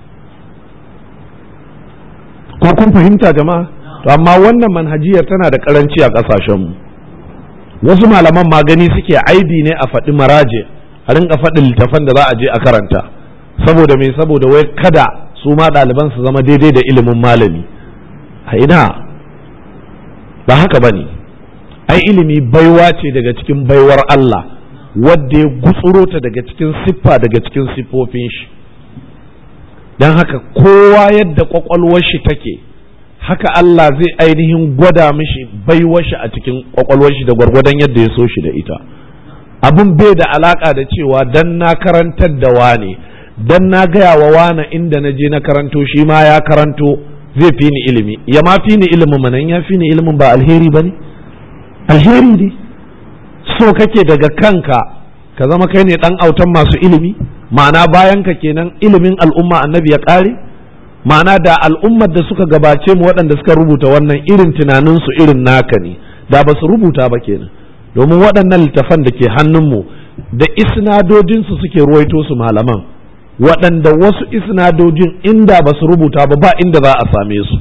ko kun fahimta jama'a to amma wannan manhajiyar tana da karanci a ƙasashenmu wasu malaman magani suke aibi ne a faɗi maraje a rinka faɗin littafan da za a je a karanta saboda mai saboda wai kada su ma ɗaliban su zama daidai da ilimin malami a ina ba haka ba ne ai ilimi baiwa ce daga cikin baiwar Allah wadda ya gutsuro ta daga cikin siffa daga cikin siffofin shi don haka kowa yadda kwakwalwar shi take haka Allah zai ainihin gwada mishi baiwar shi a cikin kwakwalwar shi da gwargwadon yadda ya so shi da ita abin bai da alaka da cewa dan na karantar da wane dan na gaya wa wane inda na je na karanto shi ma ya karanto zai fi ni ilimi ya ma fi ni ilimin manan ya fi ni ilimin ba alheri ba ne alheri ne so kake daga kanka ka zama kai ne dan autan masu ilimi ma'ana bayan ka kenan ilimin al'umma annabi ya ƙare ma'ana da al'ummar da suka gabace mu waɗanda suka rubuta wannan irin tunaninsu irin naka ne da ba su rubuta ba kenan domin waɗannan littafan da ke hannunmu da isnadojinsu suke ruwaito su malaman waɗanda wasu isnadojin inda ba su rubuta ba ba inda za a same su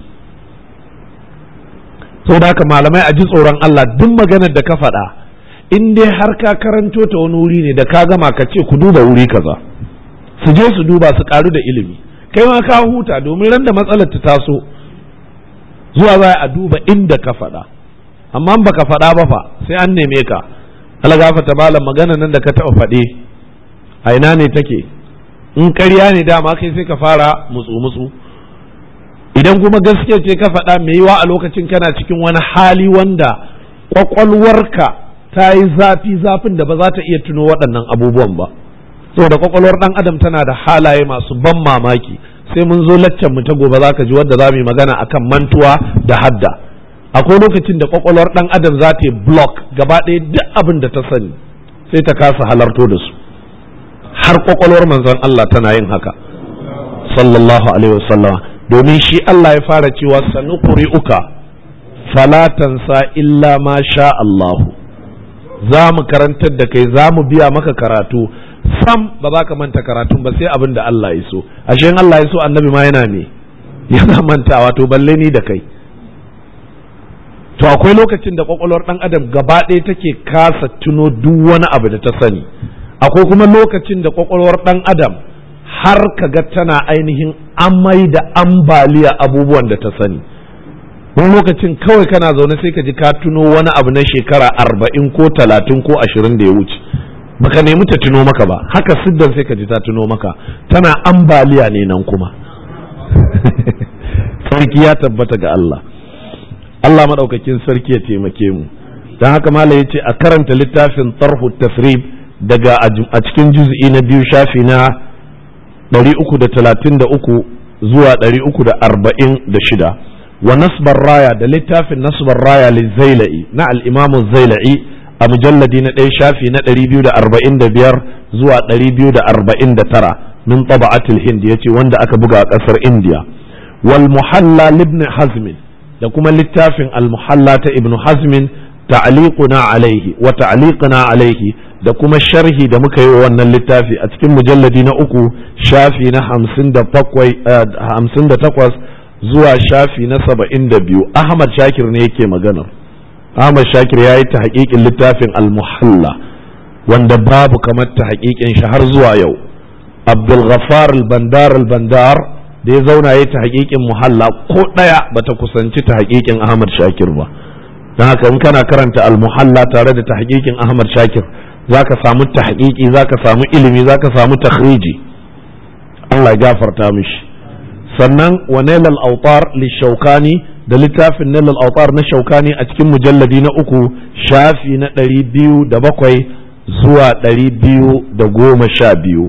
saboda haka malamai a ji tsoron Allah duk maganar da ka faɗa in dai har ka karanto ta wani wuri ne da ka gama ka ce ku duba wuri kaza su je su duba su karu da ilimi kai ma ka huta domin ran da matsalar ta taso zuwa za a duba inda ka faɗa amma ba ka faɗa ba fa sai an neme ka algafa ta malam magana nan da ka taɓa faɗe a ina ne take in ƙarya ne dama kai sai ka fara mutsu mutsu idan kuma gaskiya ce ka faɗa mai yiwa a lokacin kana cikin wani hali wanda ƙwaƙwalwarka ta yi zafi zafin da ba za ta iya tuno waɗannan abubuwan ba saboda kwakwalwar ɗan adam tana da halaye masu ban mamaki sai mun zo laccan mu ta gobe za ka ji wadda za mu yi magana akan mantuwa da hadda akwai lokacin da kwakwalwar ɗan adam za ta yi block gaba ɗaya duk abin da ta sani sai ta kasa halarto da su har kwakwalwar manzon Allah tana yin haka sallallahu alaihi wasallam domin shi Allah ya fara cewa sanuqri'uka fala tansa illa ma sha Allahu za mu karantar da kai za mu biya maka karatu sam ba za ka manta karatun ba sai abin da Allah ya so ashe Allah ya so annabi ma yana me yana mantawa to balle ni da kai to akwai lokacin da kwakwalwar dan adam gaba ɗaya take kasa tuno duk wani abu da ta sani akwai kuma lokacin da kwakwalwar dan adam har kaga tana ainihin amai da ambaliya abubuwan da ta sani wani lokacin kawai kana zaune sai ka ji ka tuno wani abu na shekara arba'in ko talatin ko ashirin da ya wuce baka nemi ta tuno maka ba haka siddan sai ka ji ta tuno maka tana ambaliya ne nan kuma sarki ya tabbata ga Allah Allah maɗaukakin sarki ya taimake mu don haka mala ya ce a karanta littafin tarhu tasrib daga a cikin juz'i na biyu shafi na 333 zuwa 346 wa nasbar raya da littafin nasbar raya lizaila'i na al'imamu zaila'i a mujalladi na ɗaya shafi na 245 zuwa 249 min taba'atul hind ya ce wanda aka buga a ƙasar indiya wal muhalla libn hazmin da kuma littafin al muhalla ta ibn hazmin ta'liquna alaihi wa ta'liquna alaihi da kuma sharhi da muka yi wa wannan littafi a cikin mujalladi na uku shafi na hamsin da takwas zuwa shafi na saba'in da biyu ahmad shakir ne yake magana ahmad shakir ya yi ta haƙiƙin littafin almuhalla wanda babu kamar ta haƙiƙin shi har zuwa yau abdulghafar albandar albandar da ya zauna ya ta haƙiƙin muhalla ko ɗaya bata kusanci ta haƙiƙin ahmad shakir ba don haka in kana karanta almuhalla tare da ta haƙiƙin ahmad shakir za ka samu tahqiqi za ka samu ilimi za ka samu takhriji Allah ya gafarta mishi sannan wa nailal autar li shaukani da littafin nailal autar na shaukani a cikin mujalladi na uku shafi na ɗari biyu da bakwai zuwa ɗari biyu da goma sha biyu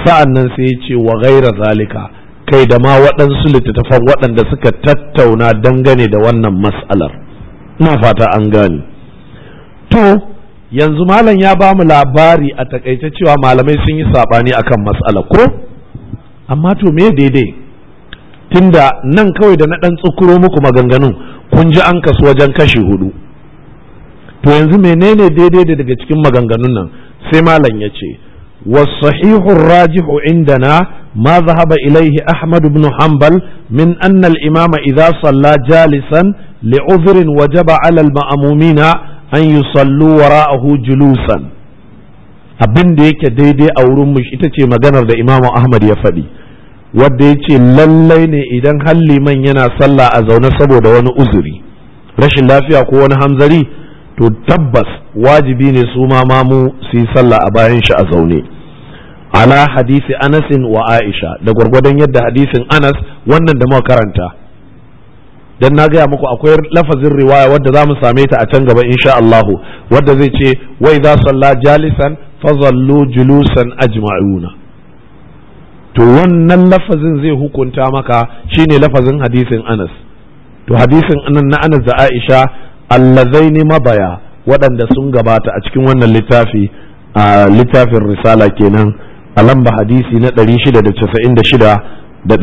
sa'an nan sai ya ce wa gaira zalika kai da ma waɗansu littattafan waɗanda suka tattauna dangane da wannan mas'alar ina fata an gane to yanzu malam ya ba mu labari a takaice cewa malamai sun yi saɓani akan mas'ala ko amma to me daidai tunda nan kawai da na ɗan tsukuro muku maganganun kun ji an kasu wajen kashi hudu to yanzu menene daidai da daga cikin maganganun nan sai malam ya ce والصحيح الراجح عندنا ما ذهب إليه أحمد بن حنبل من أن الإمام إذا صلى جالسا لعذر وجب على المأمومين أن يصلوا وراءه جلوسا abin da yake daidai a wurin mu ita ce maganar da imamu ahmad ya faɗi wadda ya ce lallai ne idan halliman yana sallah a zaune saboda wani uzuri rashin lafiya ko wani hamzari to tabbas wajibi ne su ma mamu su yi sallah a bayan shi a zaune ala hadisi anasin wa aisha da gwargwadon yadda hadisin anas wannan da muka karanta dan na gaya muku akwai lafazin riwaya wadda za mu same ta a can gaba insha Allahu wadda zai ce wai za salla jalisan fazallu julusan ajma'una to wannan lafazin zai hukunta maka shine lafazin hadisin anas to hadisin anan na anas da aisha allazaini mabaya waɗanda sun gabata a cikin wannan littafi a littafin risala kenan a lamba hadisi na 696 da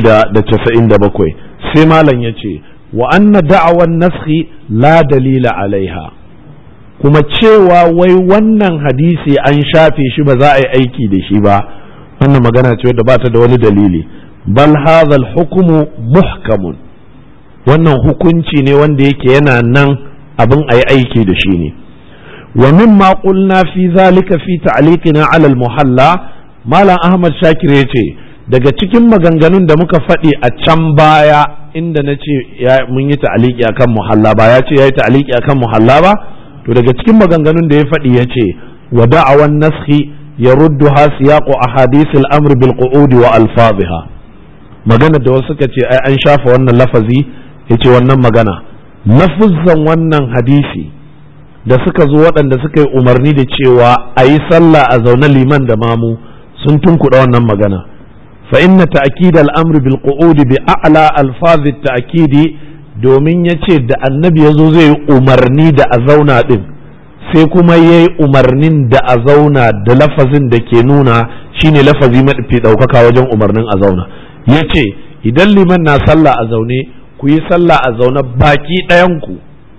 697 sai malam ya ce wa anna da'awan naskhi la dalila alaiha kuma cewa wai wannan hadisi an shafe shi ba za a yi aiki da shi ba wannan magana ce wadda ba ta da wani dalili bal hadha al-hukmu muhkamun wannan hukunci ne wanda yake yana nan abin a yi aiki da shi ne wa mimma qulna fi zalika fi ta'liqina 'ala al-muhalla malam ahmad shakir yace daga cikin maganganun da muka faɗi a can baya inda na ce mun yi ta'aliki akan muhalla ba ya ce ya yi ta'aliki akan muhalla ba to daga cikin maganganun da ya faɗi ya ce wa da'awan naskhi ya ruddu ha siyaqu ahadith al-amr bil qu'ud wa alfaziha magana da wasu suka ce ai an shafa wannan lafazi yace wannan magana lafuzzan wannan hadisi da suka zo waɗanda suka yi umarni da cewa a yi sallah a zaune liman da mamu sun tunkuɗa wannan magana fa inna ta'kid al-amr bil qu'ud bi a'la alfaz at-ta'kid domin yace da annabi yazo zai yi umarni da a zauna din sai kuma yayi umarnin da a zauna da lafazin da ke nuna shine lafazi mafi daukaka wajen umarnin a zauna yace idan liman na sallah a zaune ku yi sallah a zaune baki ɗayan ku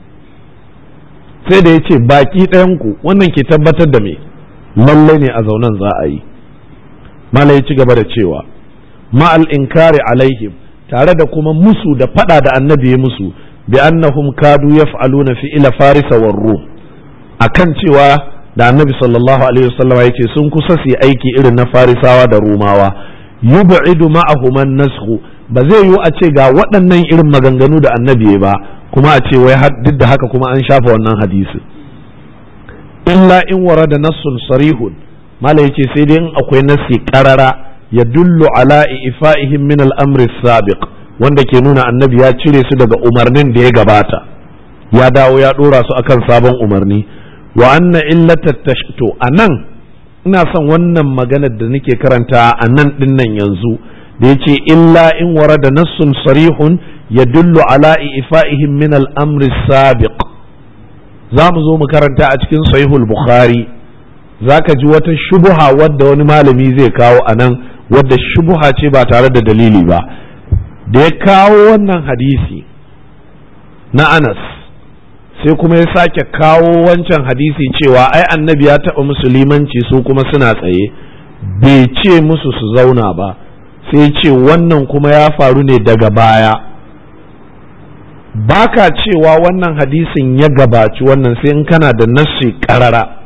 sai da yace baki ɗayan ku wannan ke tabbatar da me lallai ne a zaunen za a yi malai ci gaba da cewa ma'al inkari alaihim tare da kuma musu da fada da annabi ya musu bi annahum kadu yaf'aluna fi ila farisa war rum akan cewa da annabi sallallahu alaihi wasallam yake sun kusa su aiki irin na farisawa da rumawa yub'idu ma'ahum an-nasxu ba zai yiwu a ce ga waɗannan irin maganganu da annabi ba kuma a ce wai duk da haka kuma an shafa wannan hadisi illa in warada nassun sarihun mala yace sai dai in akwai nassi karara ya dullu ala ifa'ihim min al-amri sabiq wanda ke nuna annabi ya cire su daga umarnin da ya gabata ya dawo ya dora su akan sabon umarni wa anna illata tashto anan ina son wannan maganar da nake karanta a nan dinnan yanzu da yace illa in warada nassun sarihun ya dullu ala ifa'ihim min al-amri sabiq za mu zo mu karanta a cikin sahihul bukhari zaka ji wata shubuha wadda wani malami zai kawo a nan wadda shubuha ce ba tare da dalili ba da ya kawo wannan hadisi na anas sai kuma ya sake kawo wancan hadisi cewa ai annabi ya taɓa musulmanci su kuma suna tsaye bai ce musu su zauna ba sai ce wannan kuma ya faru ne daga baya baka cewa wannan hadisin ya gabaci wannan sai in kana da nassi karara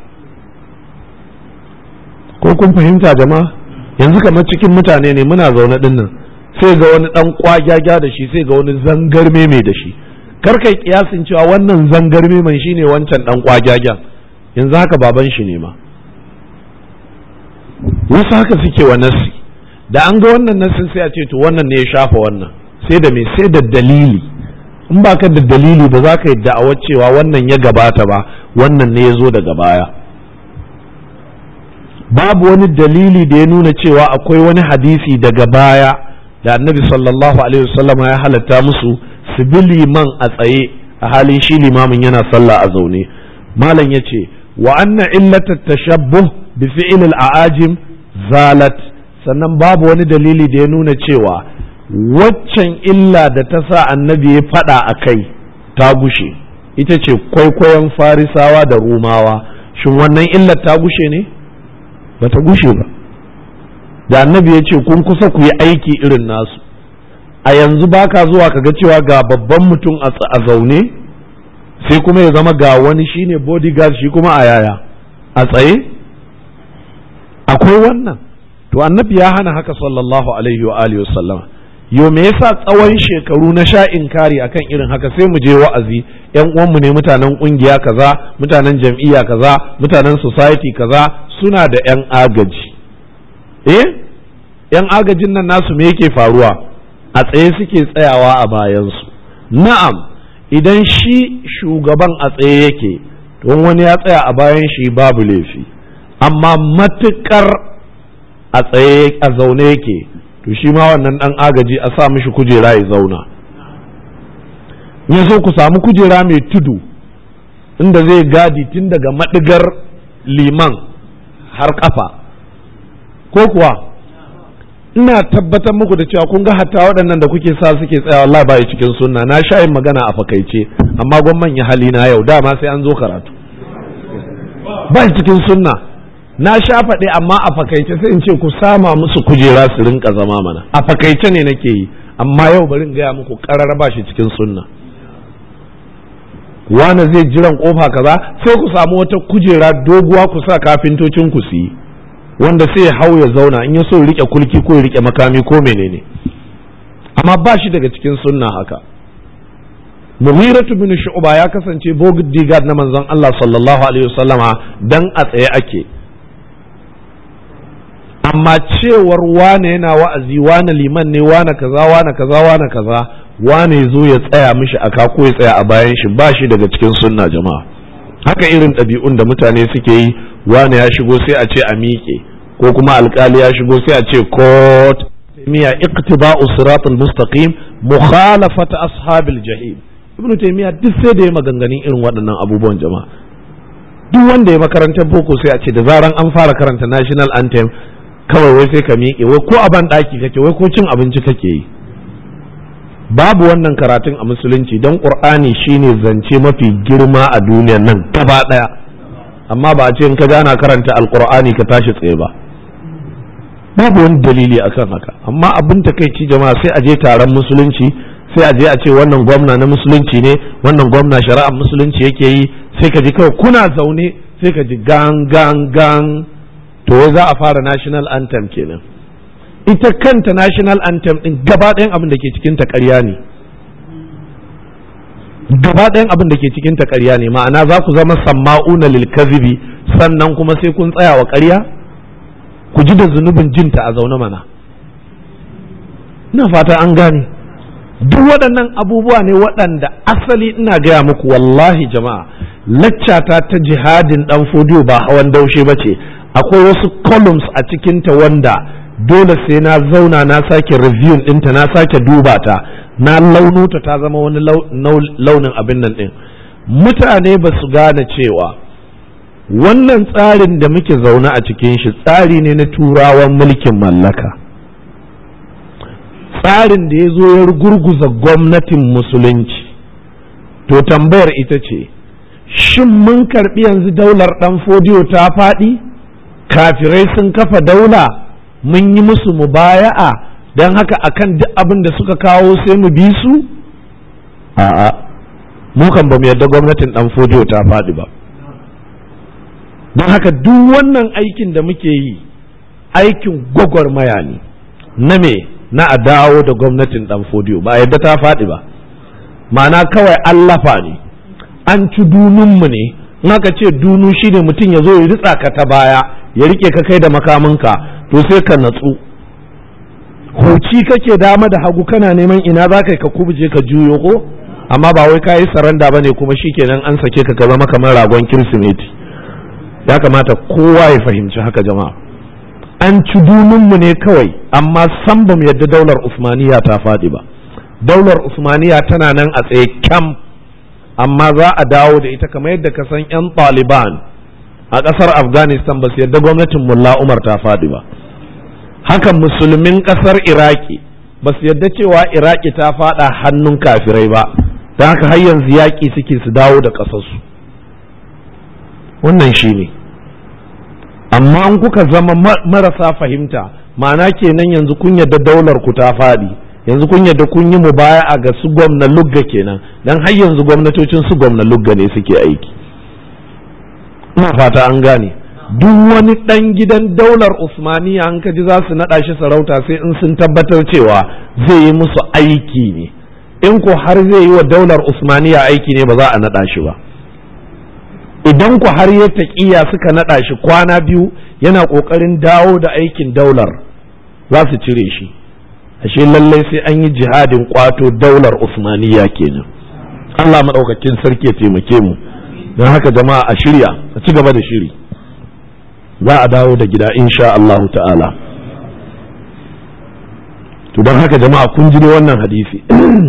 ko kun fahimta jama'a yanzu kamar cikin mutane ne muna zaune din nan sai ga wani dan kwagyagya da shi sai ga wani zangarme mai da shi kar kai kiyasin cewa wannan zangarme man shine wancan dan kwagyagyan yanzu haka baban shi ne ma wasu haka suke wa nassi da an ga wannan nassin sai a ce to wannan ne ya shafa wannan sai da me sai da dalili in ba ka da dalili ba za ka yi da'awar cewa wannan ya gabata ba wannan ne ya zo daga baya babu wani dalili da ya nuna cewa akwai wani hadisi daga baya da annabi sallallahu alaihi wasallam ya halatta musu su bi liman a tsaye a halin shi limamin yana sallah a zaune malam ya ce wa anna illata tashabbuh bi fi'il al-a'ajim zalat sannan babu wani dalili da ya nuna cewa waccan illa da ta sa annabi ya faɗa a kai ta gushe ita ce kwaikwayon farisawa da rumawa shin wannan illar ta gushe ne ba ta gushe ba da annabi ya ce kun kusa ku yi aiki irin nasu a yanzu baka zuwa ka ga cewa ga babban mutum a zaune sai kuma ya zama ga wani shine bodyguard shi kuma a yaya a tsaye akwai wannan to annabi ya hana haka sallallahu alaihi wa alihi wasallam yo me yasa tsawon shekaru na sha inkari akan irin haka sai mu je wa'azi yan uwanmu ne mutanen kungiya kaza mutanen jam'iyya kaza mutanen society kaza suna da yan agaji eh yan agajin nan nasu me yake faruwa a tsaye suke tsayawa a bayansu na'am idan shi shugaban a tsaye yake don wani ya tsaya a bayan shi babu laifi amma matukar a tsaye a zaune yake to shi ma wannan dan agaji a sa mishi kujera ya zauna ya so ku samu kujera mai tudu inda zai gadi tun daga madigar liman har kafa ko kuwa ina tabbatar muku da cewa kun ga hatta waɗannan da kuke sa suke tsaya Allah ba cikin sunna na sha yin magana a fakaice amma gwamman ya hali na yau dama sai an zo karatu ba cikin sunna na sha faɗi amma a fakaice sai in ce ku sama musu kujera su rinka zama mana a fakaice ne nake yi amma yau bari in gaya muku ƙarar ba shi cikin sunna wani zai jiran kofa kaza sai ku samu wata kujera doguwa ku sa kafintocin ku su yi wanda sai ya hau ya zauna in ya so rike kulki ko ya rike makami ko menene amma ba shi daga cikin sunna haka Mughiratu bin Shu'ba ya kasance bodyguard na manzon Allah sallallahu alaihi wasallama dan a tsaye ake amma cewar wane yana wa'azi wane liman ne wane kaza wane kaza wane kaza wane zo ya tsaya mishi aka ko ya tsaya a bayan shi ba shi daga cikin sunna jama'a haka irin ɗabi'un da mutane suke yi wane ya shigo sai a ce a miƙe ko kuma alkali ya shigo sai a ce court miya iqtiba'u siratul mustaqim mukhalafata ashabil jahim ibnu taymiya duk sai da ya maganganun irin waɗannan abubuwan jama'a duk wanda ya makarantar boko sai a ce da zaran an fara karanta national anthem kawai wai sai ka miƙe wai ko a ban ɗaki kake wai ko cin abinci kake yi babu wannan karatun a musulunci don ƙur'ani shine zance mafi girma a duniyan nan gaba ɗaya amma ba a ce in ka gana karanta alƙur'ani ka tashi tsaye ba babu wani dalili akan haka amma abin takaici jama'a sai a je taron musulunci sai a je a ce wannan gwamna na musulunci ne wannan gwamna shari'ar musulunci yake yi sai ka ji kawai kuna zaune sai ka ji gang gang gang to za a fara national anthem kenan ita kanta national anthem din gaba ɗayan abin da ke cikin ta ƙarya ne gaba ɗayan abin da ke cikin ta ƙarya ne ma'ana za ku zama samma'una lil kazibi sannan kuma sai kun tsaya wa ƙarya ku ji da zunubin jinta a zaune mana ina fata an gane duk waɗannan abubuwa ne waɗanda asali ina gaya muku wallahi jama'a laccata ta jihadin ɗan fodiyo ba hawan daushe ba ce akwai wasu columns a cikinta wanda dole sai na zauna na sake review ɗinta na sake duba ta na launuta ta zama wani launin abin nan ɗin mutane ba su gane cewa wannan tsarin da muke zaune a cikin shi tsari ne na turawan mulkin mallaka tsarin da ya zo ya gurguza gwamnatin musulunci to tambayar ita ce shin mun karbi yanzu daular ɗan fodiyo ta faɗi kafirai sun kafa daula mun yi musu mubaya'a don haka akan duk abin da suka kawo sai mu bi su a'a mu kan ba mu yarda gwamnatin ɗan fodiyo ta faɗi ba don haka duk wannan aikin da muke yi aikin gwagwarmaya ne na me na a dawo da gwamnatin dan fodiyo ba yadda ta faɗi ba ma'ana kawai allafa ne an ci dununmu ne in aka ce dunu shine mutum ya zo ya ritsa ka ta baya ya rike ka kai da makaminka to sai ka natsu huci kake dama da hagu kana neman ina za ka ka kubuje ka juyo ko amma ba wai ka yi saranda ba ne kuma shikenan an sake ka ka zama kamar ragon kirsimeti ya kamata kowa ya fahimci haka jama'a an ci mu ne kawai amma san ba mu yadda daular usmaniya ta faɗi ba daular usmaniya tana nan a tsaye kyam amma za a dawo da ita kamar yadda ka san 'yan taliban a ƙasar afghanistan ba su yadda gwamnatin mulla umar ta faɗi ba hakan musulmin ƙasar iraki ba su yadda cewa iraki ta faɗa hannun kafirai ba don haka har yanzu yaƙi suke su dawo da ƙasarsu wannan shi ne amma an kuka zama marasa fahimta ma'ana kenan yanzu kun yadda daular ku ta faɗi yanzu kun yadda kun yi mu baya a ga su gwamna lugga kenan don har yanzu gwamnatocin su gwamna lugga ne suke aiki ina fata an gane duk wani ɗan gidan daular usmaniya an kaji za su naɗa shi sarauta sai in sun tabbatar cewa zai yi musu aiki ne in ko har zai yi wa daular usmaniya aiki ne ba za a naɗa shi ba idan ku har ya taƙiya suka naɗa shi kwana biyu yana ƙoƙarin dawo da aikin daular za su cire shi ashe lallai sai an yi jihadin ƙwato daular usmaniya kenan Allah maɗaukakin sarki ya taimake mu don haka jama'a a shirya a ci gaba da shiri za a dawo da gida insha Allahu ta'ala to don haka jama'a kun ji wannan hadisi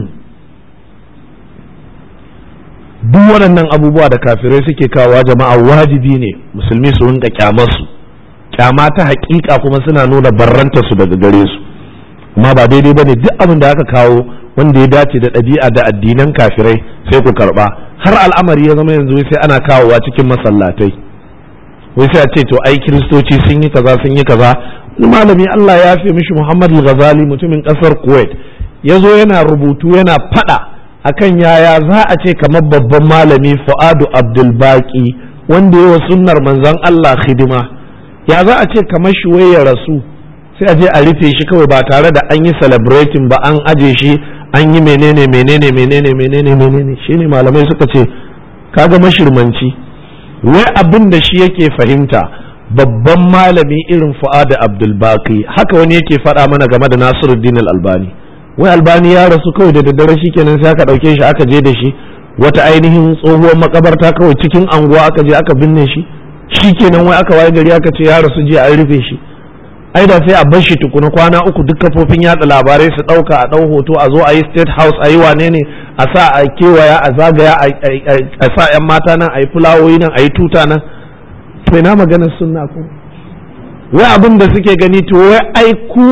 duk waɗannan abubuwa da kafirai suke kawo jama'a wajibi ne musulmi su rinka kyamarsu kyama ta haƙiƙa kuma suna nuna barranta su daga gare su amma ba daidai bane duk abin da aka kawo wanda ya dace da ɗabi'a da addinan kafirai sai ku karɓa har al'amari ya zama yanzu sai ana kawowa cikin masallatai wai sai a ce to ai kiristoci sun yi kaza sun yi kaza wani malami Allah ya fi mishi Muhammad Ghazali mutumin kasar Kuwait ya zo yana rubutu yana fada akan yaya za a ce kamar babban malami Fuadu Abdul Baqi wanda ya wa sunnar manzon Allah hidima ya za a ce kamar shi wai ya rasu sai a je a rufe shi kawai ba tare da an yi celebrating ba an aje shi an yi menene menene menene menene menene shine malamai suka ce kaga mashirmanci wai abin da shi yake fahimta babban malami irin fu'ada abdulbaki haka wani yake faɗa mana game da nasiruddin albani wai albani ya rasu kawai da daddare shikenan sai aka ɗauke shi aka je da shi wata ainihin tsohuwar makabarta kawai cikin anguwa aka je aka binne shi shikenan wai aka waye gari aka ce ya rasu jiya an rufe shi ai da sai a bar shi tukuna kwana uku duk kafofin yada labarai su ɗauka a ɗau hoto a zo a yi state house a yi wane ne a sa a kewaya a zagaya a sa 'yan mata nan a yi fulawoyi nan a yi tuta nan to ina maganar sunna ko wai abin da suke gani to wai ai ku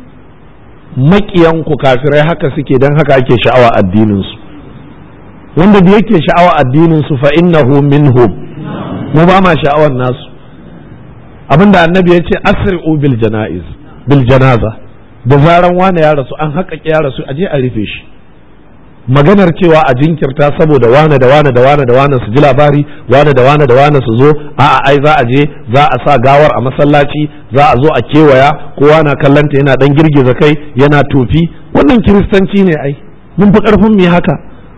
makiyan ku kafirai haka suke dan haka ake sha'awa addinin su wanda da yake sha'awa addinin su fa innahu minhum mu ba ma sha'awar nasu abinda annabi ya ce asri'u bil janaiz bil janaza da zaran wani ya rasu an haƙaƙe ya rasu aje a rufe shi maganar cewa a jinkirta saboda wane da wane da wane da wane su ji labari wane da wane da wane su zo a'a ai za a je za a sa gawar a masallaci za a zo a kewaya kowa na kallanta yana dan girgiza kai yana tofi wannan kiristanci ne ai mun fi karfin mu haka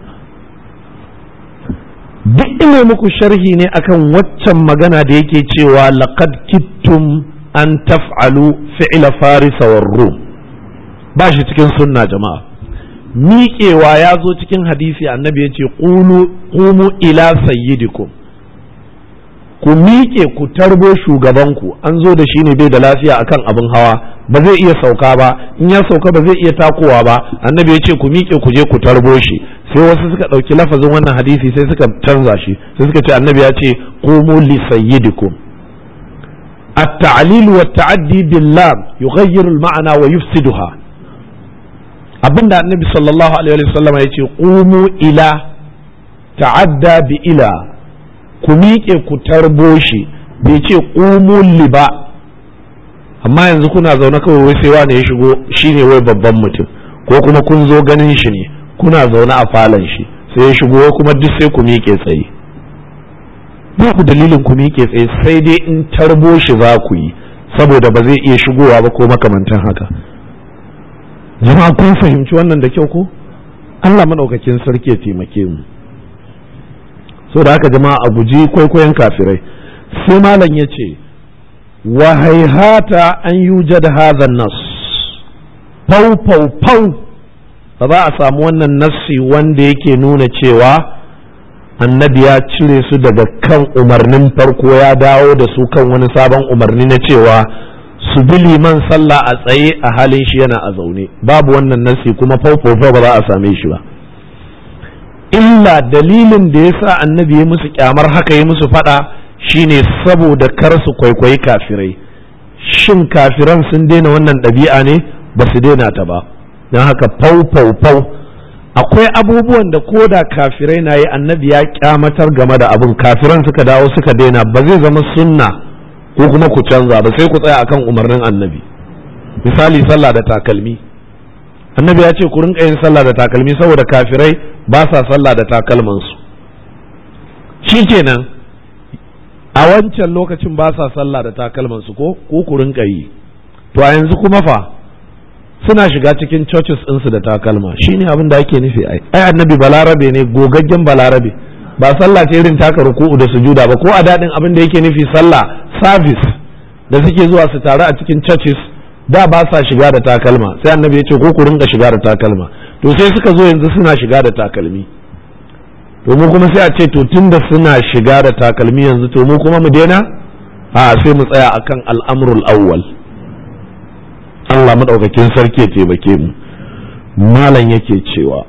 duk ina muku sharhi ne akan waccan magana da yake cewa laqad kittum an taf'alu fi'la farisa war rum ba shi cikin sunna jama'a miƙewa ya zo cikin hadisi annabi ya ce ƙumu ila sayyidikum ku miƙe ku tarbo shugabanku an zo da shi ne bai da lafiya akan abin hawa ba zai iya sauka ba in ya sauka ba zai iya takowa ba annabi ya ce ku miƙe ku je ku tarbo shi sai wasu suka ɗauki lafazin wannan hadisi sai suka canza shi sai suka ce annabi ya ce ƙumu li sayyidikum التعليل والتعدي باللام يغير المعنى ويفسدها abinda annabi sallallahu alaihi wasallam ya ce qumu ila ta'adda bi ila ku miƙe ku tarbo shi bai ce qumu li ba amma yanzu kuna zaune kawai wai sai wani ya shigo shine wai babban mutum ko kuma kun zo ganin shi ne kuna zaune a falon shi sai ya shigo kuma duk sai ku miƙe tsaye ba ku dalilin ku miƙe tsaye sai dai in tarbo shi za ku yi saboda ba zai iya shigowa ba ko makamantan haka jama'a kun fahimci wannan da kyau ko Allah maɗaukakin sarki ya taimake mu so da haka jama'a a guji kwaikwayon kafirai sai malam ya ce wa haihata an yujad hadha nas fau fau fau ba za a samu wannan nassi wanda yake nuna cewa annabi ya cire su daga kan umarnin farko ya dawo da su kan wani sabon umarni na cewa su bi liman sallah a tsaye a halin shi yana a zaune babu wannan nasi kuma faufaufa ba za a same shi ba illa dalilin da ya sa annabi ya musu kyamar haka ya musu fada shine saboda kar su kwaikwayi kafirai shin kafiran sun daina wannan ɗabi'a ne ba su daina ta ba don haka fau fau fau akwai abubuwan da ko da kafirai na yi annabi ya kyamatar game da abin kafiran suka dawo suka daina ba zai zama sunna ko kuma ku canza ba sai ku tsaya akan umarnin annabi misali sallah da takalmi annabi ya ce ku rinka yin sallah da takalmi saboda kafirai ba sa sallah da takalmansu shikenan a wancan lokacin ba sa sallah da takalmansu ko ko ku rinka yi to a yanzu kuma fa suna shiga cikin churches ɗinsu da takalma shine abin da ake nufi ai ai annabi balarabe ne gogaggen balarabe ba sallah ce irin taka ruku'u da sujuda ba ko a daɗin abin da yake nufi sallah service da suke zuwa su taru a cikin churches da ba sa shiga da takalma sai annabi ya ce ko ku rinka shiga da takalma to sai suka zo yanzu suna shiga da takalmi to mu kuma sai a ce to tunda suna shiga da takalmi yanzu to mu kuma mu daina a sai mu tsaya akan al'amrul awwal Allah madaukakin sarki ya taimake mu malam yake cewa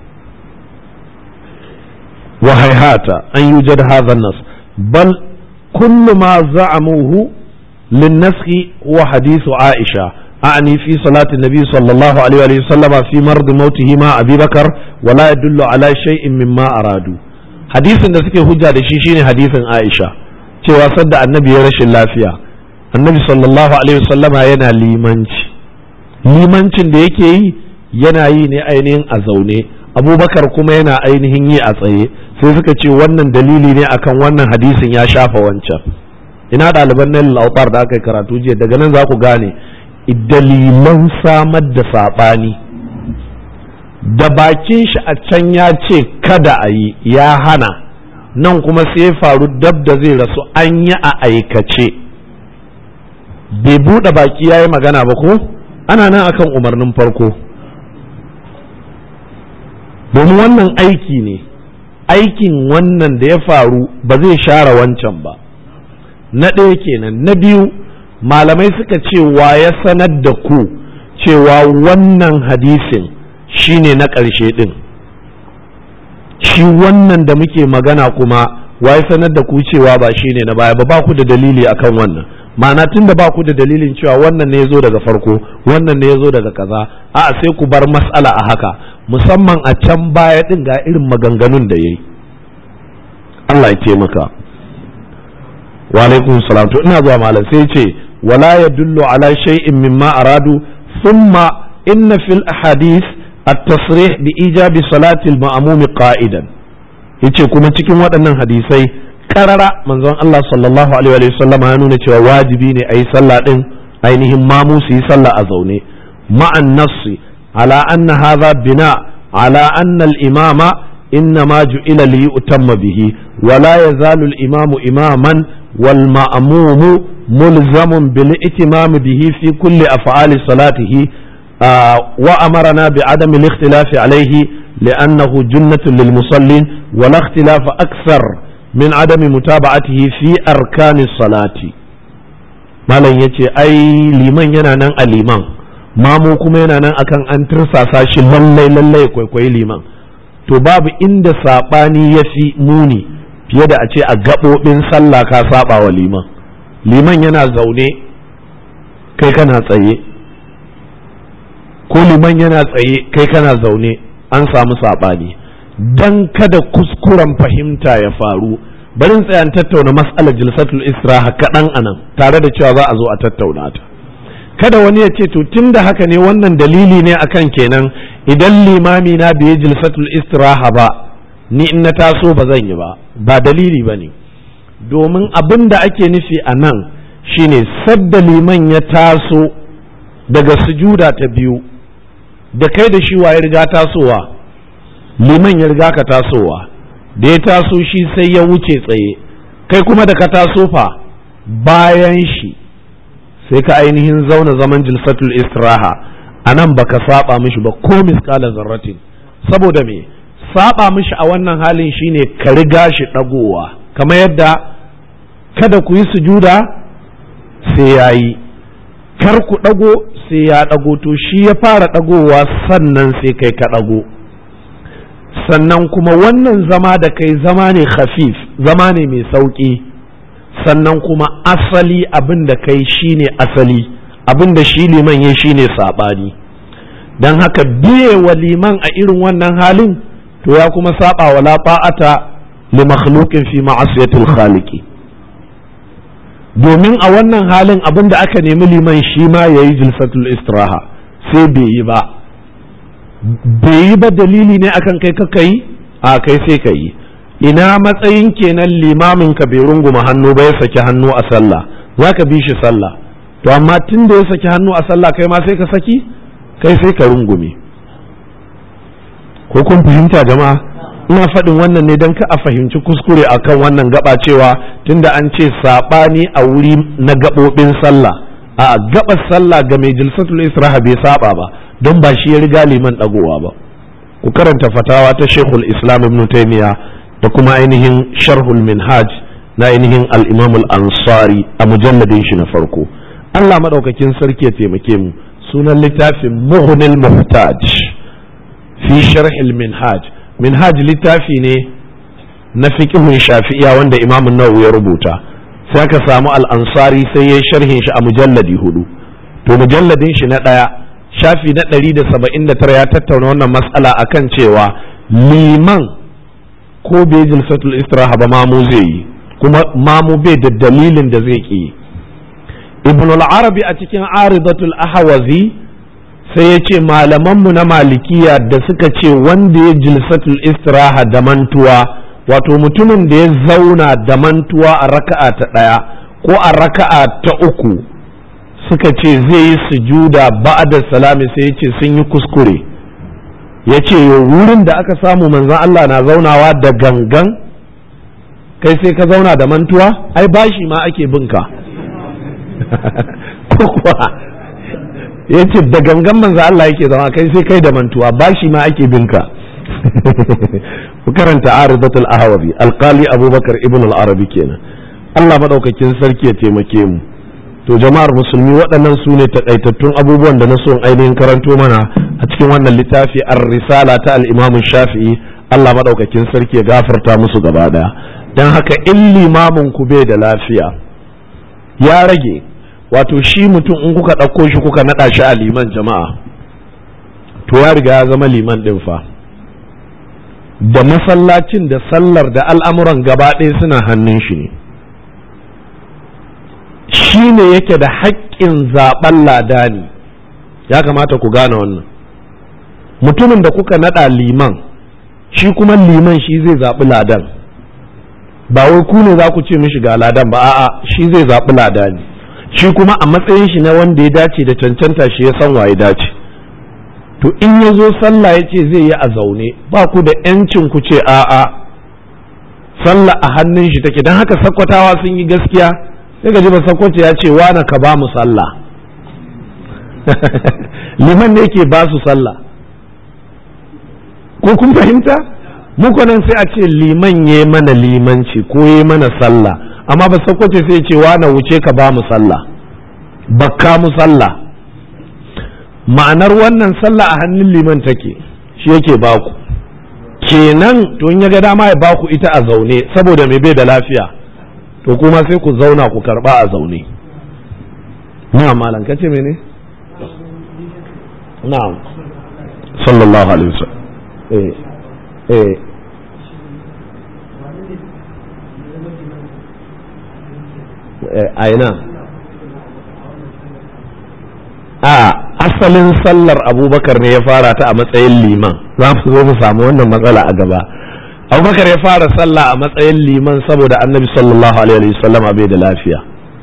wa hayhata an yujad hadha an-nas bal kullu ma za'amuhu للنسخ هو حديث عائشة أعني في صلاة النبي صلى الله عليه وسلم في مرض موته مع أبي بكر ولا يدل على شيء مما أرادوا حديث da suke hujja da shi shine hadisin Aisha cewa sadda annabi ya rashin lafiya annabi sallallahu alaihi wasallama yana limanci limancin da yake yi yana yi ne ainihin a zaune abubakar kuma yana ainihin yi a tsaye sai suka ce wannan dalili ne akan wannan hadisin ya shafa wancan ina ɗaliban nan lautar da aka yi karatu jiya daga nan za ku gane dalilan samar da saɓani da bakin shi a can ya ce kada a yi ya hana nan kuma sai faru dab da zai rasu an yi a aikace bai buɗe baki ya yi magana ba ko ana nan akan umarnin farko domin wannan aiki ne aikin wannan da ya faru ba zai share wancan ba na ɗaya kenan na biyu malamai suka ce wa ya sanar da ku cewa wannan hadisin shine na ƙarshe ɗin shi wannan da muke magana kuma wa ya sanar da ku cewa ba shine na baya ba ba ku da dalili akan wannan ma'ana tun da ba ku da dalilin cewa wannan ne ya zo daga farko wannan ne ya zo daga kaza a'a sai ku bar mas'ala a haka musamman a can baya ɗin ga irin maganganun da ya yi Allah ya taimaka. wa alaikum salam to ina zuwa malam sai ce wala yadullu ala shay'in mimma aradu thumma inna fil ahadith at-tasrih bi ijabi salati al-ma'mum qa'idan yace kuma cikin waɗannan hadisai karara manzon Allah sallallahu alaihi wa sallam ya nuna cewa wajibi ne ayi sallah din ainihin mamu su yi sallah a zaune ma'an nassi ala anna hadha bina ala anna al-imama إنما جئل ليؤتم به ولا يزال الإمام إماما والمأموم ملزم بالائتمام به في كل أفعال صلاته آه وأمرنا بعدم الاختلاف عليه لأنه جنة للمصلين ولا اختلاف أكثر من عدم متابعته في أركان الصلاة malam ya ce ai liman yana nan a liman mamu kuma yana nan akan an tirsasa shi lallai lallai kwaikwayi liman to babu inda saɓani ya fi muni fiye da a ce a gaɓoɓin sallah ka saɓa wa liman liman yana zaune kai kana tsaye ko liman yana tsaye kai kana zaune an samu saɓani don kada kuskuren fahimta ya faru barin tsayan tattauna mas'alar jilsatul istiraha kaɗan anan tare da cewa za a zo a tattauna ta kada wani ya ce to tun da haka ne wannan dalili ne akan kenan idan limami na bai jilsatul istiraha ba ni in na taso ba zan yi ba ba dalili ba ne domin abin da ake nufi a nan shine sadda liman ya taso daga sujuda ta biyu da kai da shi ya riga tasowa liman ya riga ka tasowa da ya taso shi sai ya wuce tsaye kai kuma da ka taso fa bayan shi sai ka ainihin zauna zaman jilsatul istiraha a nan baka saba mishi ba ko miskala zarratin saboda me saba mishi a wannan halin shine ka riga shi ɗagowa kamar yadda kada ku yi sujuda sai ya yi kar ku ɗago sai ya ɗago to shi ya fara ɗagowa sannan sai kai ka ɗago sannan kuma wannan zama da kai zama ne khafif zama ne mai sauƙi sannan kuma asali abin da kai shine asali abin da shi liman ya shine saɓani don haka biye wa liman a irin wannan halin to ya kuma saba wa lafa'ata li makhluqin fi ma'asiyatil khaliqi domin a wannan halin abin da aka nemi liman shi ma yayi jilsatul istiraha sai bai yi ba bai yi ba dalili ne akan kai ka yi a kai sai ka yi ina matsayin kenan limamin ka bai runguma hannu ba ya saki hannu a sallah za ka bi shi sallah to amma tun da ya saki hannu a sallah kai ma sai ka saki kai sai ka rungume ko kun fahimta jama'a ina faɗin wannan ne don ka a fahimci kuskure akan wannan gaba cewa tunda an ce saɓani a wuri na gaɓoɓin sallah a gaɓar sallah ga mai jilsatul israha bai saba ba don ba shi ya riga liman ɗagowa ba ku karanta fatawa ta shekul islam ibn taymiya da kuma ainihin sharhul minhaj na ainihin al-imam al-ansari a mujalladin shi na farko Allah madaukakin sarki ya taimake mu sunan littafin muhnil muhtaj fi sharhil minhaj minhaj littafi ne na fiqhun shafi'iya wanda imam nawawi ya rubuta sai aka samu al-ansari sai ya sharhin shi a mujalladi hudu to mujalladin shi na ɗaya shafi na ɗari da saba'in da tara ya tattauna wannan matsala akan cewa liman ko bai jilsatul istiraha ba mamu zai yi kuma mamu bai da dalilin da zai ki ibn al-arabi a cikin aridatul ahawazi sai ya ce malamanmu na malikiya da suka ce wanda ya jilsatul istiraha da mantuwa wato mutumin da ya zauna da mantuwa a raka'a ta ɗaya ko a raka'a ta uku suka ce zai yi sujuda ba'da salami sai ya ce sun yi kuskure ya ce wurin da aka samu manzan Allah na zaunawa da gangan kai sai ka zauna da mantuwa ai bashi ma ake binka ko kuwa ya ce da gangan manzan Allah yake zama kai sai kai da mantuwa bashi ma ake binka ku karanta aridatul ahawabi alkali abubakar ibn al-arabi kenan Allah madaukakin sarki ya taimake mu to jama'ar musulmi waɗannan su ne takaitattun abubuwan da na son ainihin karanto mana a cikin wannan littafi ar-risala ta al-imamu shafi'i Allah maɗaukakin sarki ya gafarta musu gaba ɗaya don haka in limamin ku bai da lafiya ya rage wato shi mutum in kuka ɗauko shi kuka naɗa shi a liman jama'a to ya riga ya zama liman ɗin fa da masallacin da sallar da al'amuran gaba ɗaya suna hannun shi ne shi ne yake da haƙƙin zaɓen ladani ya kamata ku gane wannan mutumin da kuka naɗa liman shi kuma liman shi zai zaɓi ladan ba wai ku ne za ku ce mishi ga ladan ba a'a shi zai zaɓi ladani shi kuma a matsayin shi na wanda ya dace da cancanta shi ya san waye dace to in ya zo sallah ya ce zai yi a zaune ba ku da 'yancin ku ce a'a sallah a hannun shi take don haka sakkwatawa sun yi gaskiya sai ga ba sakwace ya ce wana ka ba mu sallah liman ne ke ba su sallah ko kun fahimta muku nan sai a ce liman ya mana limanci ko ya mana sallah amma ba sakwace sai ce wana wuce ka ba mu sallah bakka mu sallah ma'anar wannan sallah a hannun liman take shi yake baku kenan to in ya ga dama ya baku ita a zaune saboda mai bai da lafiya to kuma sai ku zauna ku karba a zaune na'am malam kace mene na'am sallallahu alaihi wasallam eh eh aina a asalin sallar abubakar ne ya fara ta a matsayin liman za mu zo mu samu wannan matsala a gaba abubakar ya fara sallah a matsayin liman saboda annabi sallallahu alaihi wasallama bai da lafiya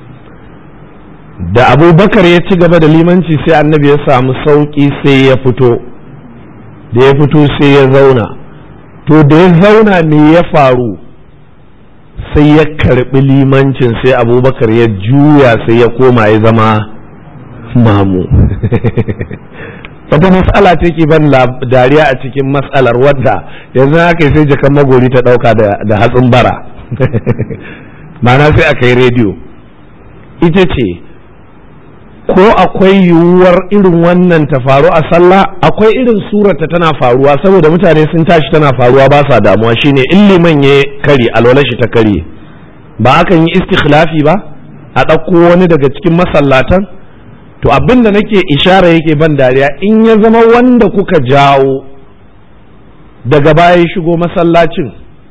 da abubakar ya ci gaba da limanci sai annabi ya samu sauki sai ya fito da ya fito sai ya zauna to da ya zauna me ya faru sai ya karbi limancin sai abubakar ya juya sai ya koma ya zama mamu wata matsala ce ke ban dariya a cikin matsalar wadda yanzu haka sai jakan magori ta ɗauka da hatsin bara ma'ana sai aka yi rediyo ita ce ko akwai yiwuwar irin wannan ta faru a sallah akwai irin surata tana faruwa saboda mutane sun tashi tana faruwa ba sa damuwa shine in liman ya kari alwala shi ta kare ba akan yi istikhlafi ba a ɗauko wani daga cikin masallatan to abin da nake ishara yake ban dariya in ya zama wanda kuka jawo daga baya ya shigo masallacin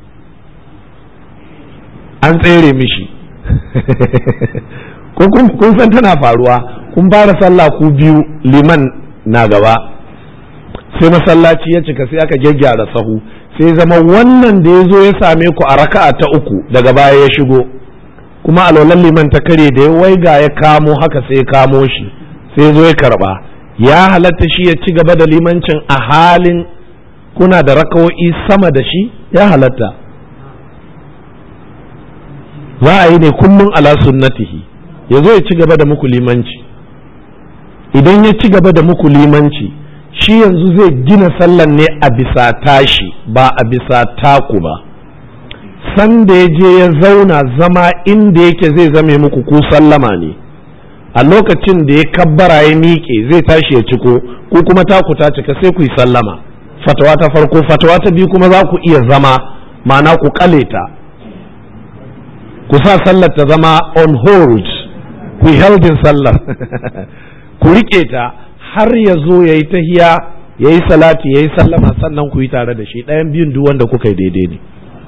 an tsere mishi kun san tana faruwa kun fara sallah ku biyu liman na gaba sai masallaci ya cika sai aka gyaggyara sahu sai zama wannan da ya zo ya same ku a raka'a ta uku daga baya ya shigo kuma alwalan liman ta kare da ya waiga ya kamo haka sai ya kamo shi sai zo ya karba ya halatta shi ya ci gaba da limancin a halin kuna da rakawo'i sama da shi ya halatta za a yi ne kullum ala sunnatihi ya zo ya ci gaba da muku limanci idan ya ci gaba da muku limanci shi yanzu zai gina sallan ne a bisa tashi ba a bisa taku ba sanda ya je ya zauna zama inda yake zai zame muku ku sallama ne a lokacin da ya kabbara ya miƙe zai tashi ya ciko ku kuma taku ta cika sai ku yi sallama fatawa ta farko fatawa ta biyu kuma za ku iya zama ma'ana ku kale ta ku sa sallar ta zama on hold ku yi heldin sallar ku riƙe ta har ya zo ya yi tahiya ya yi salati ya yi sallama sannan ku yi tare da shi ɗayan biyun duk wanda kuka yi daidai ne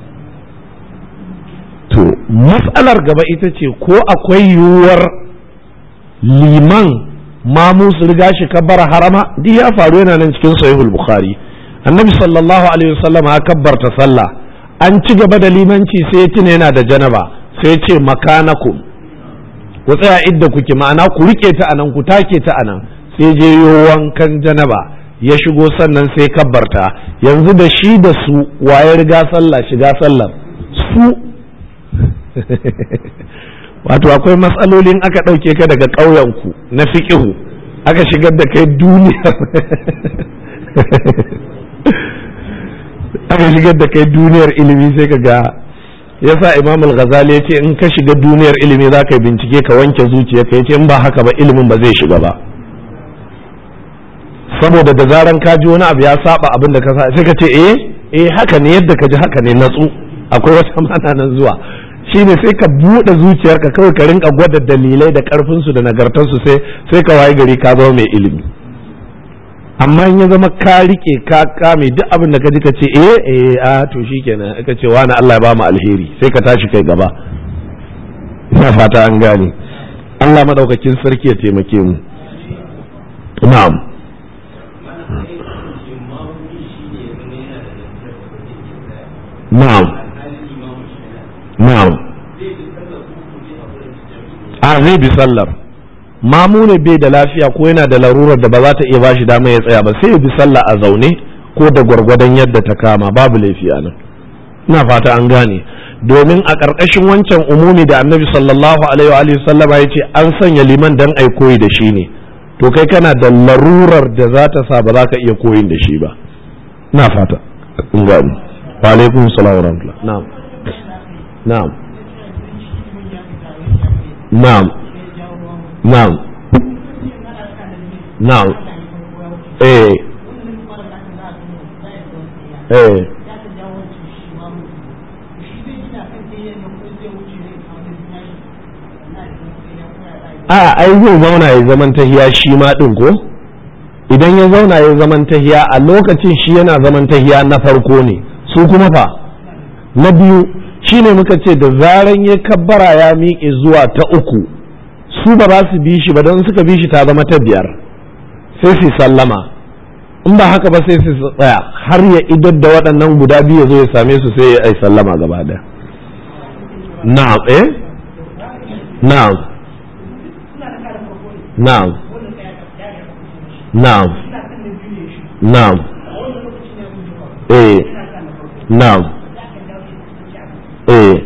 to matsalar gaba ita ce ko akwai yiwuwar liman mamu su riga shi kabbara harama duk ya faru yana nan cikin sahihul bukhari annabi sallallahu alaihi wasallam ya kabbarta sallah an ci gaba da limanci sai ya tuna yana da janaba sai ya ce makanakum ku tsaya idda kuke ma'ana ku rike ta anan ku take ta anan sai je yo wankan janaba ya shigo sannan sai kabbarta yanzu da shi da su waye riga sallah shiga sallar su wato akwai matsalolin aka ɗauke ka daga ƙauyenku na fiƙihu aka shigar da kai duniyar aka shigar da kai duniyar ilimi sai ka ga yasa imam al-ghazali ya ce in ka shiga duniyar ilimi za ka yi bincike ka wanke zuciya ka ce in ba haka ba ilimin ba zai shiga ba saboda da zaran ka ji wani abu ya saba abin da ka sa sai ka ce eh eh haka ne yadda ka ji haka ne natsu akwai wata mana nan zuwa shine sai ka buɗe zuciyarka kawai ka rinka gwada dalilai da ƙarfinsu da nagartarsu sai sai ka waye gari ka zama mai ilimi amma in ya zama ka rike ka kame duk abin da ka ji ka ce eh eh a to shikenan ka ce wani Allah ya ba mu alheri sai ka tashi kai gaba ina fata an gane Allah madaukakin sarki ya taimake mu na'am na'am na'am a zai bi sallar mamu ne bai da lafiya ko yana da larurar da ba za ta iya bashi dama ya tsaya ba sai ya bi sallah a zaune ko da gwargwadon yadda ta kama babu laifi a nan ina fata an gane domin a ƙarƙashin wancan umumi da annabi sallallahu alaihi wa sallama ya ce an sanya liman dan ai koyi da shi ne to kai kana da larurar da za ta sa ba za ka iya koyin da shi ba ina fata in gane wa alaikum salam wa rahmatullah na'am na'am na'am na'am na'am eh eh a ai zai zauna ya zaman tahiya shi ma din ko idan ya zauna ya zaman tahiya a lokacin shi yana zaman tahiya na farko ne su kuma fa na biyu shine muka ce da zaran ya kabbara ya miƙe zuwa ta uku su ba za su bi shi ba don suka bi shi ta zama ta biyar sai su sallama in ba haka ba sai su tsaya har ya idar da waɗannan guda biyu ya zo ya same su sai ya yi sallama gaba da na'am eh na'am na'am na'am na'am eh na'am eh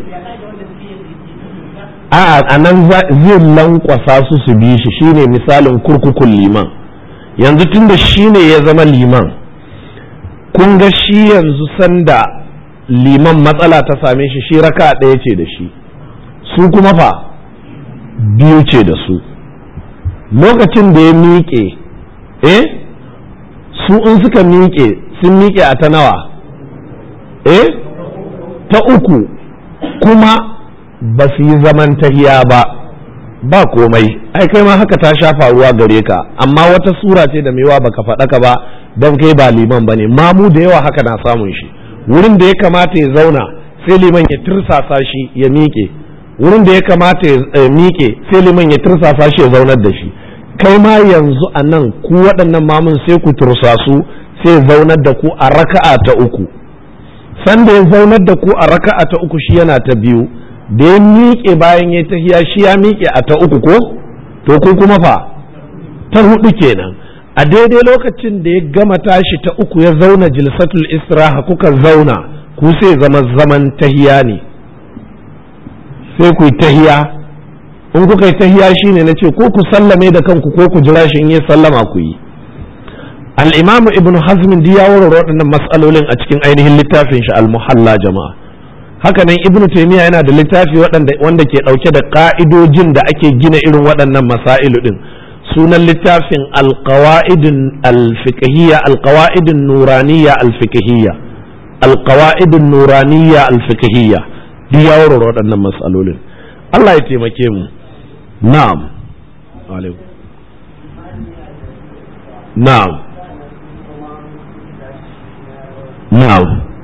a a nan zai lankwasa su su bi shi shine misalin kurkukun liman yanzu tun da shi ne ya zama liman kun ga shi yanzu sanda liman matsala ta same shi shi raka ɗaya ce da shi su kuma fa biyu ce da su lokacin da ya miƙe eh su in suka miƙe sun miƙe a ta nawa eh ta uku kuma ba su yi zaman tahiya ba ba komai ai kai ma haka ta sha faruwa gare ka amma wata sura ce da mewa baka faɗaka ba don kai ba liman bane mamu da yawa haka na samun shi wurin da ya kamata ya zauna sai liman ya tirsasa shi ya miƙe wurin da ya kamata ya miƙe sai liman ya tirsasa shi ya zaunar da shi kai ma yanzu a nan ku waɗannan mamun sai ku tursasu sai zaunar da ku a raka'a ta uku sanda ya zaunar da ku a raka'a ta uku shi yana ta biyu da ya miƙe bayan ya tahiya shi ya miƙe a ta uku ko to ku kuma fa ta hudu kenan a daidai lokacin da ya gama tashi ta uku ya zauna jilsatul istiraha kuka zauna ku sai zama zaman tahiya ne sai ku yi tahiya in kuka yi tahiya shine na ce ko ku sallame da kanku ko ku jira shi in yi sallama ku yi al-imam ibn hazm ya warware waɗannan mas'alolin a cikin ainihin littafin shi al-muhalla jama'a hakanan ibn taymiya yana da littafi wanda ke ɗauke da ƙa'idojin da ake gina irin waɗannan masailu din sunan littafin alqawaidin alfiqhiyya alqawaidin nuraniyya alfiqhiyya alqawaidin nuraniyya alfiqhiyya duk ya warware waɗannan matsalolin Allah ya taimake mu na'am alaikum na'am na'am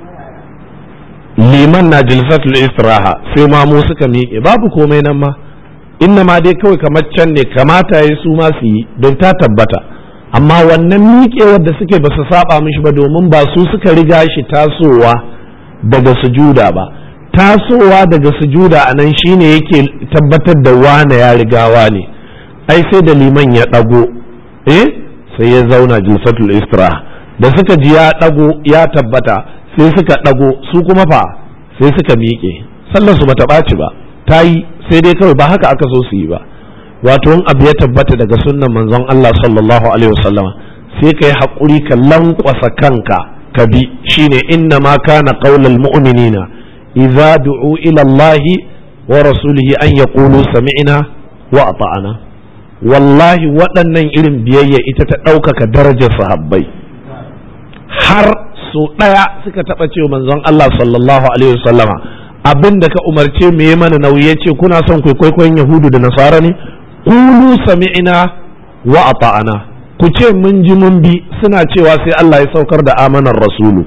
liman na jilsatul istiraha sai ma mu suka miƙe babu komai nan ma inna ma dai kawai kamar can ne kamata ya su ma su yi don ta tabbata amma wannan miƙewar da suke ba su saba mishi ba domin ba su suka riga shi tasowa daga sujuda ba tasowa daga sujuda a nan shine yake tabbatar da wane ya riga wane ai sai da liman ya ɗago eh sai ya zauna jilsatul istiraha da suka ji ya ɗago ya tabbata sai suka ɗago su kuma fa sai suka miƙe sallar su bata ɓaci ba ta yi sai dai kawai ba haka aka so su yi ba wato in abu ya tabbata daga sunnan manzon Allah sallallahu alaihi wasallama sai ka yi haƙuri ka lankwasa kanka ka bi shine inna ma kana qaulal mu'minina idza du'u ila Allah wa rasulihi an yaqulu sami'na wa ata'ana wallahi waɗannan irin biyayya ita ta ɗaukaka darajar sahabbai har so ɗaya suka taɓa cewa manzon Allah sallallahu alaihi wasallama abin da ka umarce mu yi mana nauyi yace kuna son kwaikwayon yahudu da nasara ne qulu sami'na wa ata'ana ku ce mun ji mun bi suna cewa sai Allah ya saukar da amanar rasulu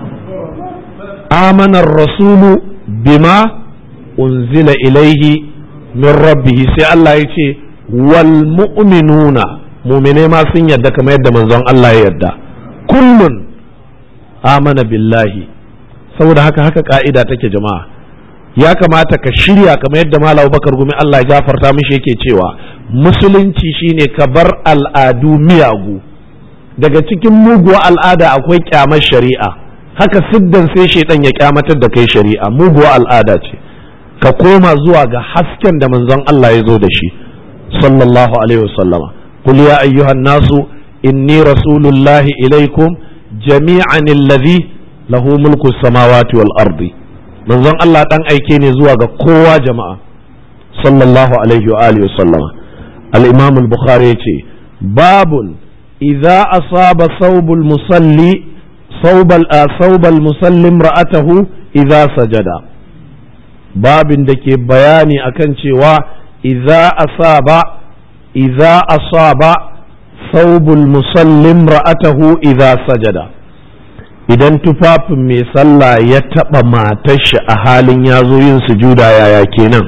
amanar rasulu bima unzila ilaihi min rabbih sai Allah ya ce wal mu'minuna mu'mine ma sun yadda kamar yadda manzon Allah ya yadda kullun amana billahi saboda haka haka ka'ida take jama'a ya kamata ka shirya kamar yadda malam bakar gumi Allah ya gafarta mishi yake cewa musulunci shine ka bar al'adu miyagu daga cikin muguwa al'ada akwai kyamar shari'a haka siddan sai shaidan ya kyamatar da kai shari'a muguwa al'ada ce ka koma zuwa ga hasken da manzon Allah ya zo da shi sallallahu alaihi wasallama qul ya ayyuhan nasu inni rasulullahi ilaikum jami'an alladhi lahu mulku samawati wal ardi manzon Allah dan aike ne zuwa ga kowa jama'a sallallahu alaihi wa alihi sallama al-imam al-bukhari yace babun idza asaba thawbul musalli thawbal thawbal musallim ra'atahu idza sajada babin da ke bayani akan cewa idza asaba idza asaba thawbul musallim ra'atahu idza sajada idan tufafin mai sallah ya taɓa matar shi a halin ya zo yin sujuda yaya kenan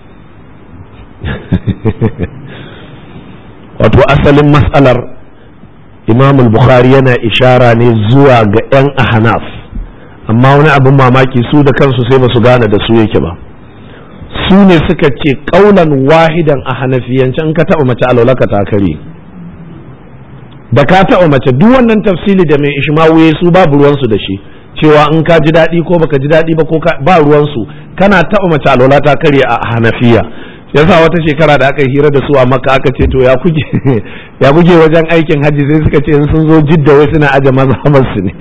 wato asalin matsalar imam bukhari yana ishara ne zuwa ga 'yan ahnaf amma wani abin mamaki su da kansu sai ba su gane da su yake ba su ne suka ce ƙaunan wahidan a hanafiyanci in ka taɓa mace alaulaka ta kare da ka taɓa mace duk wannan tafsili da mai ishmawu su babu ruwansu da shi cewa in ka ji daɗi ko baka ji daɗi ba ko ba ruwansu kana taɓa mace alwala ta karye a hanafiya yasa wata shekara da aka yi hira da su a makka aka ce to ya kuke ya kuke wajen aikin hajji sai suka ce in sun zo jidda wai suna aje mazhabar su ne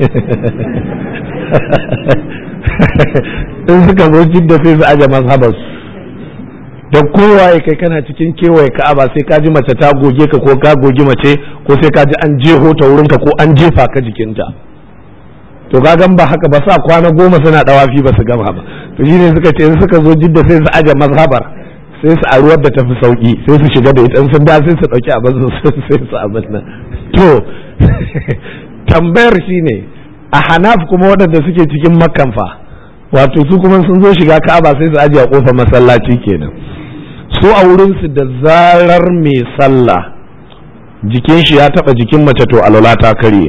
in suka zo jidda sai su aje mazhabar su da kowaye kai kana cikin kewaye ka'aba sai ka ji mace ta goge ka ko ka gogi mace ko sai ka ji an jeho ta wurinka ko an jefa ka jikinta to ga gan ba haka ba sa kwana goma suna dawafi ba su gama ba to shine suka ce suka zo jidda sai su aje mazhabar sai su a ruwar da tafi sauki sai su shiga da ita sun da sai su dauki abin su sai su abin nan to tambayar shine a hanaf kuma waɗanda suke cikin makkan fa wato su kuma sun zo shiga ka'aba sai su aje a kofar masallaci kenan su a wurin su da zarar mai sallah jikin shi ya taba jikin mace to alwala ta karye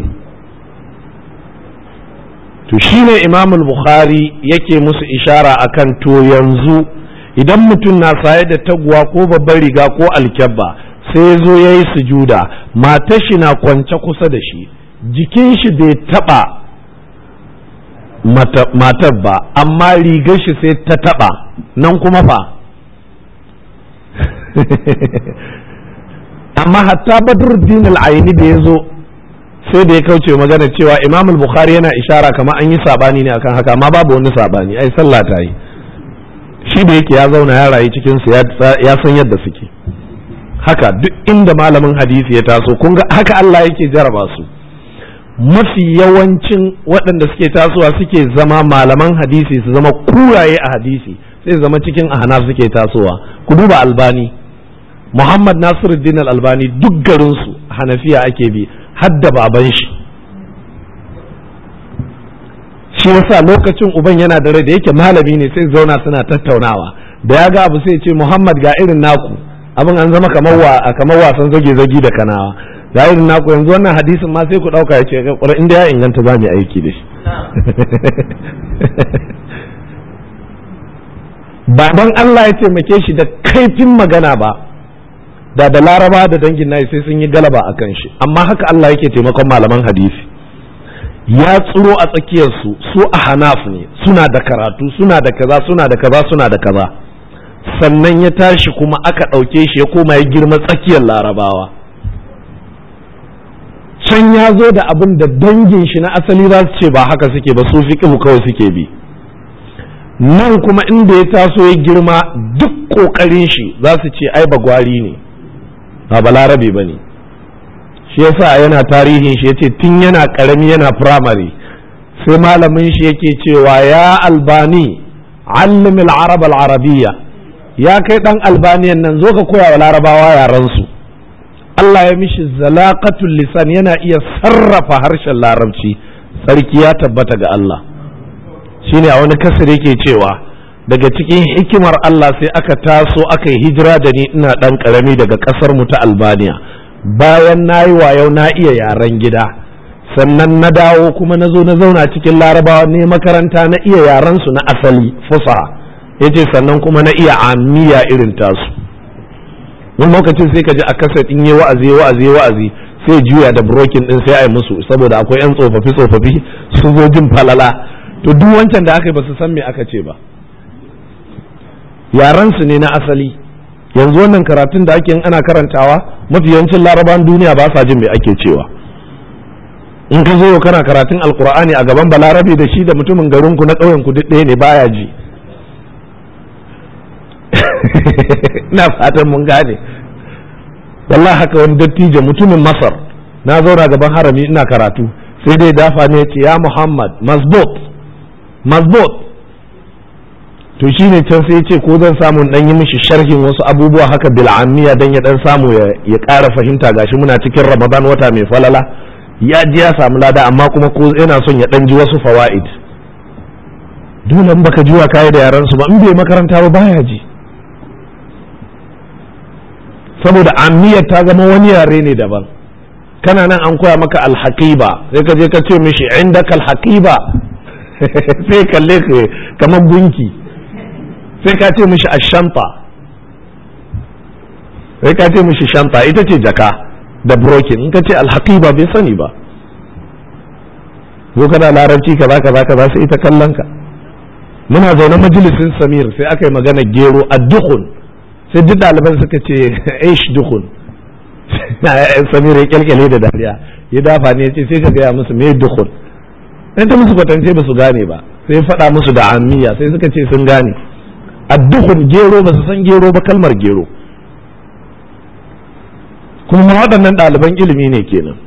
to shine imamul bukhari yake musu ishara akan to yanzu idan mutum na saye da taguwa ko babbar riga ko alkyabba sai zo ya yi sujuda matar shi na kwance kusa da shi jikin shi bai taba matar ba amma rigar shi sai ta taba nan kuma fa amma hatta badruddin al-aini da ya zo sai da ya kauce magana cewa imam al-bukhari yana ishara kamar an yi sabani ne akan haka amma babu wani sabani ai sallah ta yi shi da yake ya zauna ya rayu cikin su ya san yadda suke haka duk inda malamin hadisi ya taso kun ga haka Allah yake jaraba su mafi yawancin waɗanda suke tasowa suke zama malaman hadisi su zama kuraye a hadisi sai zama cikin ahana suke tasowa ku duba albani muhammad nasiruddin al-albani duk garinsu hanafiya ake bi hadda baban shi shi yasa lokacin uban yana da rai da yake malami ne sai zauna suna tattaunawa da ya ga abu sai ce Muhammad ga irin naku abin an zama kamar wa kamar wasan zage zagi da kanawa ga irin naku yanzu wannan hadisin ma sai ku dauka yace Qur'an inda ya inganta za mu aiki da shi baban Allah ya taimake shi da kaifin magana ba da da laraba da dangin nayi sai sun yi galaba akan shi amma haka Allah yake taimakon malaman hadisi ya tsiro a tsakiyarsu su a hanaf ne suna da karatu suna da kaza suna da kaza suna da kaza sannan ya tashi kuma aka ɗauke shi ya koma ya girma tsakiyar larabawa can ya zo da abin da dangin shi na asali za su ce ba haka suke ba su fiƙihu kawai suke bi nan kuma inda ya taso ya girma duk ƙoƙarin shi za su ce ai bagwari ne ba balarabe ba ne shi yasa yana tarihin shi yace tun yana karami yana firamare sai malamin shi yake cewa ya albani allim al-arab al-arabiyya ya kai dan albaniyan nan zo ka koya wa larabawa yaran su Allah ya mishi zalaqatul lisan yana iya sarrafa harshen larabci sarki ya tabbata ga Allah shine a wani kasar yake cewa daga cikin hikimar Allah sai aka taso aka yi hijira da ni ina dan karami daga kasar mu ta Albania bayan na yi wayo na iya yaren gida sannan na dawo kuma na zo na zauna cikin larabawa ne makaranta na iya yaren su na asali fusa ya ce sannan kuma na iya amiya irin tasu wani lokacin sai ka ji a kasa in yi wa'azi wa'azi wa'azi sai juya da brokin din sai a yi musu saboda akwai yan tsofaffi tsofaffi su zo jin falala to duk wancan da aka yi ba su san me aka ce ba yaran su ne na asali yanzu wannan karatun da ake ana karantawa mafi yawancin laraban duniya ba sa jin me ake cewa in ka zo kana karatun alkur'ani a gaban balarabe da shi da mutumin garinku na ƙauyen ku duk ɗaya ne baya ji ina fatan mun gane wallahi haka wani dattijo mutumin masar na zauna gaban harami ina karatu sai dai dafa ne ce ya muhammad mazbut mazbut to shi ne can sai ce ko zan samu dan yi mishi sharhin wasu abubuwa haka bil'amiya dan ya dan samu ya ƙara fahimta gashi muna cikin ramadan wata mai falala ya ji ya samu lada amma kuma ko yana son ya dan ji wasu fawaid dole in baka jiwa kai da yaran su ba in bai makaranta ba baya ji saboda amiyar ta zama wani yare ne daban kana nan an koya maka alhaqiba sai ka je ka ce mishi indaka alhaqiba sai kalle ka kamar gunki sai ka ce mishi ashanta sai ka ce mishi shanta ita ce jaka da brokin in ka ce alhaqiba bai sani ba ko kana larabci kaza kaza kaza sai ita kallon ka muna zaune majalisin samir sai aka yi magana gero addukun sai duk ɗaliban suka ce aish dukun samira ya kyalkyale da dariya ya dafa ne ya ce sai ka gaya musu me dukun dan ta musu kwatance ba su gane ba sai faɗa musu da amiya sai suka ce sun gane addukun gero ba su san gero ba kalmar gero kuma waɗannan ɗaliban ilimi ne kenan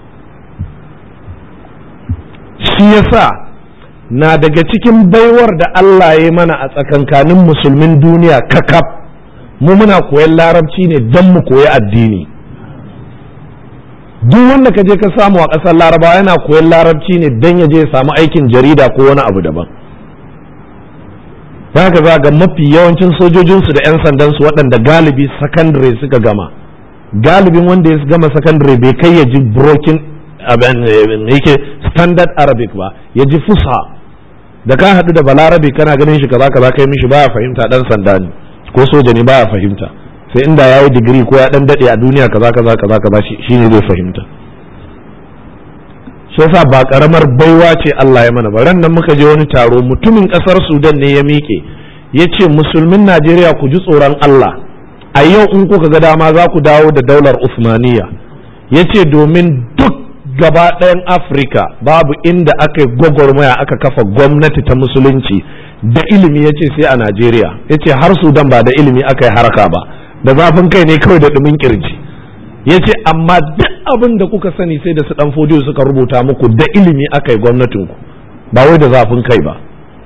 shi yasa na daga cikin baiwar da Allah ya mana a tsakankanin musulmin duniya kakaf mu muna koyan larabci ne don mu koyi addini duk wanda ka je ka samu a ƙasar larabawa yana koyan larabci ne don ya je ya samu aikin jarida ko wani abu daban haka za ga mafi yawancin sojojinsu da 'yan sandansu waɗanda galibi sakandare suka gama galibin wanda ya gama sakandare bai kai ya ji broken yake standard arabic ba ya ji fusha da ka haɗu da balarabe kana ganin shi kaza kaza kai mishi baya fahimta dan sanda ne ko soja ne baya fahimta sai inda ya yi digiri ko ya dan daɗe a duniya kaza kaza kaza kaza shi ne zai fahimta shi yasa ba karamar baiwa ce Allah ya mana ba ran nan muka je wani taro mutumin kasar Sudan ne ya miƙe ya ce musulmin Najeriya ku ji tsoron Allah a yau in kuka ga dama za ku dawo da daular Usmaniya ya ce domin duk gaba ɗayan Afirka babu inda aka yi gwagwarmaya aka kafa gwamnati ta musulunci da ilimi ya ce sai a Najeriya ya ce har Sudan ba da ilimi aka yi haraka ba da zafin kai ne kawai da ɗumin kirji ya ce amma duk abin da kuka sani sai da su ɗan fodiyo suka rubuta muku da ilimi aka yi gwamnatinku ba wai da zafin kai ba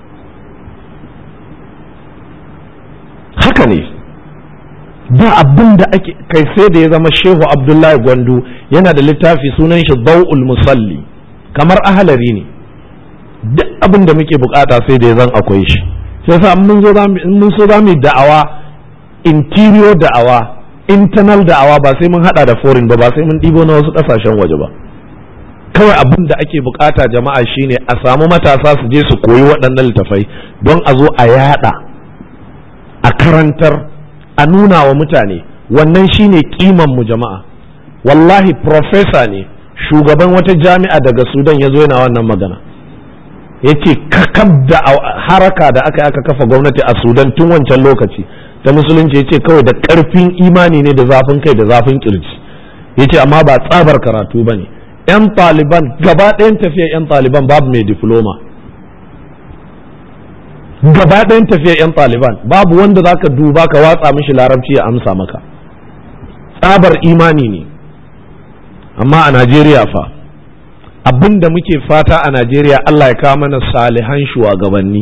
haka ne ba abin da ake kai sai da ya zama shehu abdullahi gwandu yana da littafi sunan shi dau'ul musalli kamar ahalari ne duk abin da muke bukata sai da ya zan akwai shi sai sa mun so za mu da'awa interior da'awa internal da'awa ba sai mun hada da foreign ba ba sai mun ɗibo na wasu ƙasashen waje ba kawai abin da ake bukata jama'a shine a samu matasa su je su koyi waɗannan littafai don a zo a yada a karantar a nuna wa mutane wannan shine kiman mu jama'a wallahi professor ne shugaban wata jami'a daga sudan ya zo yana wannan magana ya ce kakab da haraka da aka aka kafa gwamnati a sudan tun wancan lokaci ta musulunci ya ce kawai da ƙarfin imani ne da zafin kai da zafin kirji ya ce amma ba tsabar karatu ba ne 'yan taliban gaba ɗayan tafiya 'yan taliban babu mai diploma gaba ɗayan tafiya 'yan taliban babu wanda za ka duba ka watsa mishi larabci ya amsa maka tsabar imani ne amma a najeriya fa abin da muke fata a najeriya allah ya kawo mana salihan shugabanni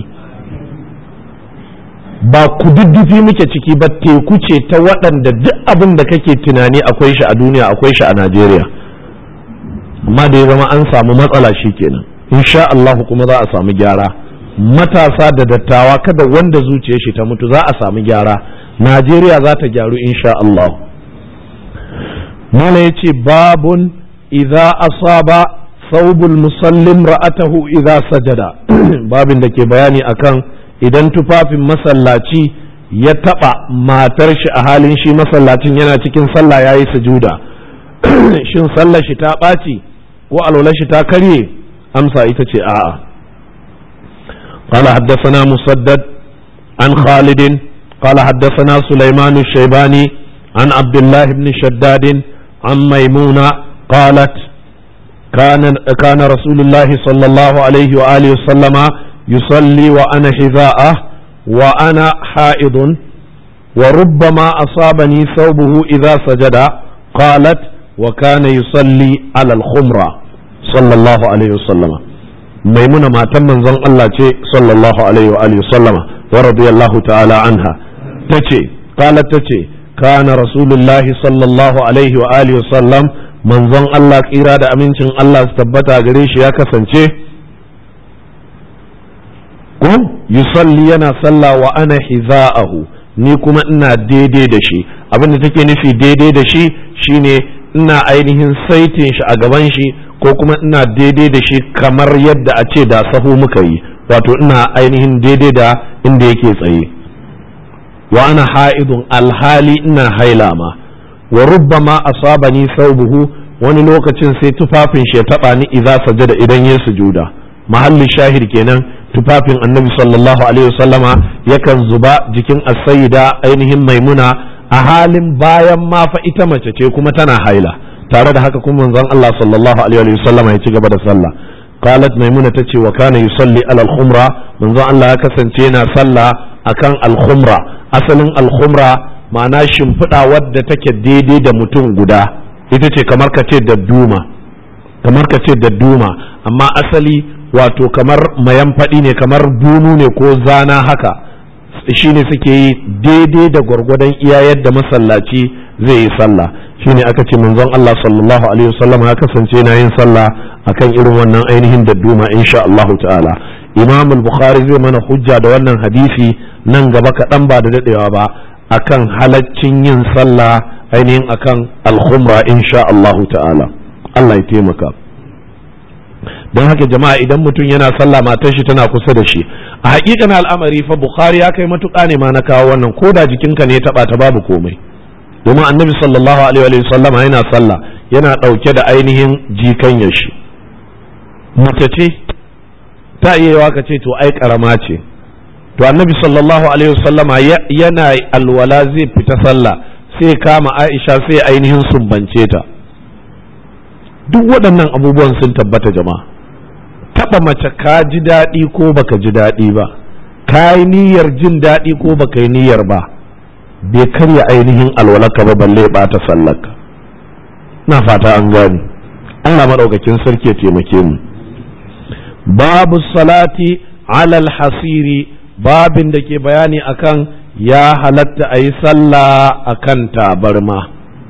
ba kududdufi muke ciki ba teku ce ta waɗanda duk abin da kake tunani akwai shi a duniya akwai shi a najeriya amma da ya zama an samu matsala shi kenan insha Allah kuma za a samu gyara matasa da dattawa kada wanda zuciyar shi ta mutu za a samu gyara najeriya za ta gyaru insha Allah mala ya ce babun idza asaba saubul musallim ra'atahu idza sajada babin da ke bayani akan idan tufafin masallaci ya taɓa matar shi a halin shi masallacin yana cikin sallah ya yi sujuda shin sallar shi ta ɓaci ko alwalar shi ta karye amsa ita ce a'a قال حدثنا مسدد عن خالد قال حدثنا سليمان الشيباني عن عبد الله بن شداد عن ميمونة قالت كان كان رسول الله صلى الله عليه وآله وسلم يصلي وأنا حذاءه وأنا حائض وربما أصابني ثوبه إذا سجد قالت وكان يصلي على الخمرة صلى الله عليه وسلم ميمونة ما تم من ظن الله صلى الله عليه وآله وسلم ورضي الله تعالى عنها تتي قالت تتي كان رسول الله صلى الله عليه وآله وسلم من ظن الله إرادة أمينشن الله استبتا قريش يا كسنشي ko yusalli yana sallah wa ana hiza'ahu ni kuma ina daidai da shi abin da take nufi daidai da shi shine ina ainihin saitin shi a gaban shi ko kuma ina daidai da shi kamar yadda a ce da sahu muka yi wato ina ainihin daidai da inda yake tsaye wa ana ha'idun alhali ina haila ma wa rubbama asabani saubuhu wani lokacin sai tufafin shi ya taba ni idza sajada idan ya sujuda mahalli shahid kenan tufafin annabi sallallahu alaihi wasallama yakan zuba jikin asayida ainihin maimuna a halin bayan ma fa ita mace ce kuma tana haila tare da haka kuma manzon Allah sallallahu alaihi wa sallam ya ci gaba da sallah qalat maimuna tace wa kana yusalli ala al-khumra manzon Allah ya kasance yana sallah akan al-khumra asalin al-khumra ma'ana shimfiɗa wadda take daidai da mutum guda ita ce kamar ka ce dadduma kamar ka ce dadduma amma asali wato kamar mayan faɗi ne kamar bunu ne ko zana haka shine suke yi daidai da gwargwadon iya yadda masallaci zai yi sallah shine aka ce manzon Allah sallallahu alaihi wasallam ya kasance na yin sallah akan irin wannan ainihin dadduma insha Allah ta'ala Imam al-Bukhari zai mana hujja da wannan hadisi nan gaba kaɗan ba da daɗewa ba akan halaccin yin sallah ainihin akan al-khumra insha Allah ta'ala Allah ya taimaka don haka jama'a idan mutum yana sallah matar shi tana kusa da shi a hakikan al'amari fa bukhari ya kai matuƙa ne ma na kawo wannan ko da jikinka ne ya taɓa ta babu komai domin annabi sallallahu alaihi wa sallam yana sallah yana ɗauke da ainihin jikan shi mace ce ta iya yawa ka ce to ai karama ce to annabi sallallahu alaihi wa sallama yana alwala zai fita sallah sai kama aisha sai ainihin sumbance ta duk waɗannan abubuwan sun tabbata jama'a taɓa mace ka ji daɗi ko baka ji daɗi ba ka yi niyyar jin daɗi ko baka yi niyyar ba bai karya ainihin alwalaka ba balle ɓata sallaka na fata an gani Allah maɗaukakin sarki ya taimake mu babu salati alal hasiri babin da ke bayani akan ya halatta a yi sallah akan tabarma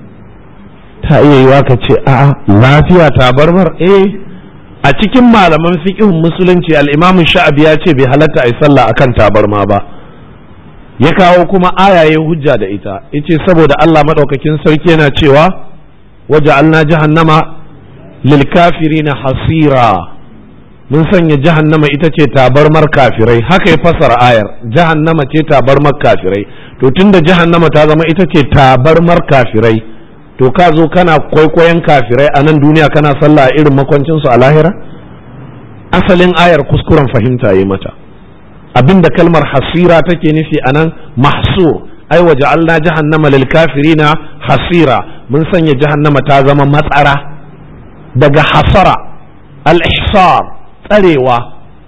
ta iya yiwa ka ce a lafiya tabarmar eh a cikin malaman fiqhun musulunci al-imamu sha'abi ya ce bai halatta a yi sallah akan tabarma ba ya kawo kuma ayaye hujja da ita yace saboda Allah madaukakin sarki yana cewa waja'alna jahannama lil kafirina hasira mun sanya jahannama ita ce tabarmar kafirai haka ya fasara ayar jahannama ce tabarmar kafirai to tunda jahannama ta zama ita ce tabarmar kafirai to ka zo kana kwaikwayon kafirai a nan duniya kana sallah a irin makwancinsu a lahira asalin ayar kuskuren fahimta yi mata abinda kalmar hasira take nufi a nan mahsur ai waje Allah jahannama lil kafirina hasira mun sanya jahannama ta zama matsara daga hasara al-ihsar tsarewa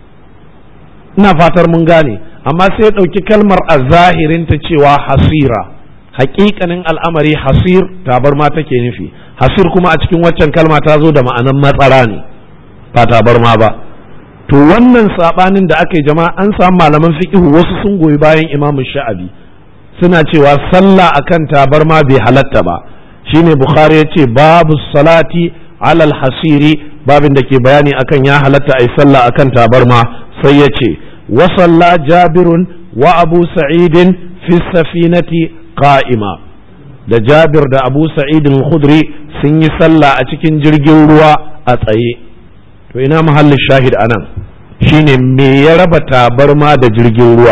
ina fatar mun gane amma sai ya ɗauki kalmar a zahirinta cewa hasira hakikanin al'amari hasir tabarma take nufi hasir kuma a cikin waccan kalma ta zo da ma'anan matsara ne ba tabarma ba to wannan sabanin da aka yi jama'a an samu malaman fiqihu wasu sun goyi bayan imamu sha'abi suna cewa sallah akan tabarma bai halatta ba shine bukhari ya ce babu salati alal hasiri babin da ke bayani akan ya halatta a yi sallah akan tabarma sai ya ce wa salla jabirun wa abu sa'idin fi safinati qa'ima da Jabir da Abu Sa'id al-Khudri sun yi sallah a cikin jirgin ruwa a tsaye to ina mahallin shahid anan shine me ya raba tabarma da jirgin ruwa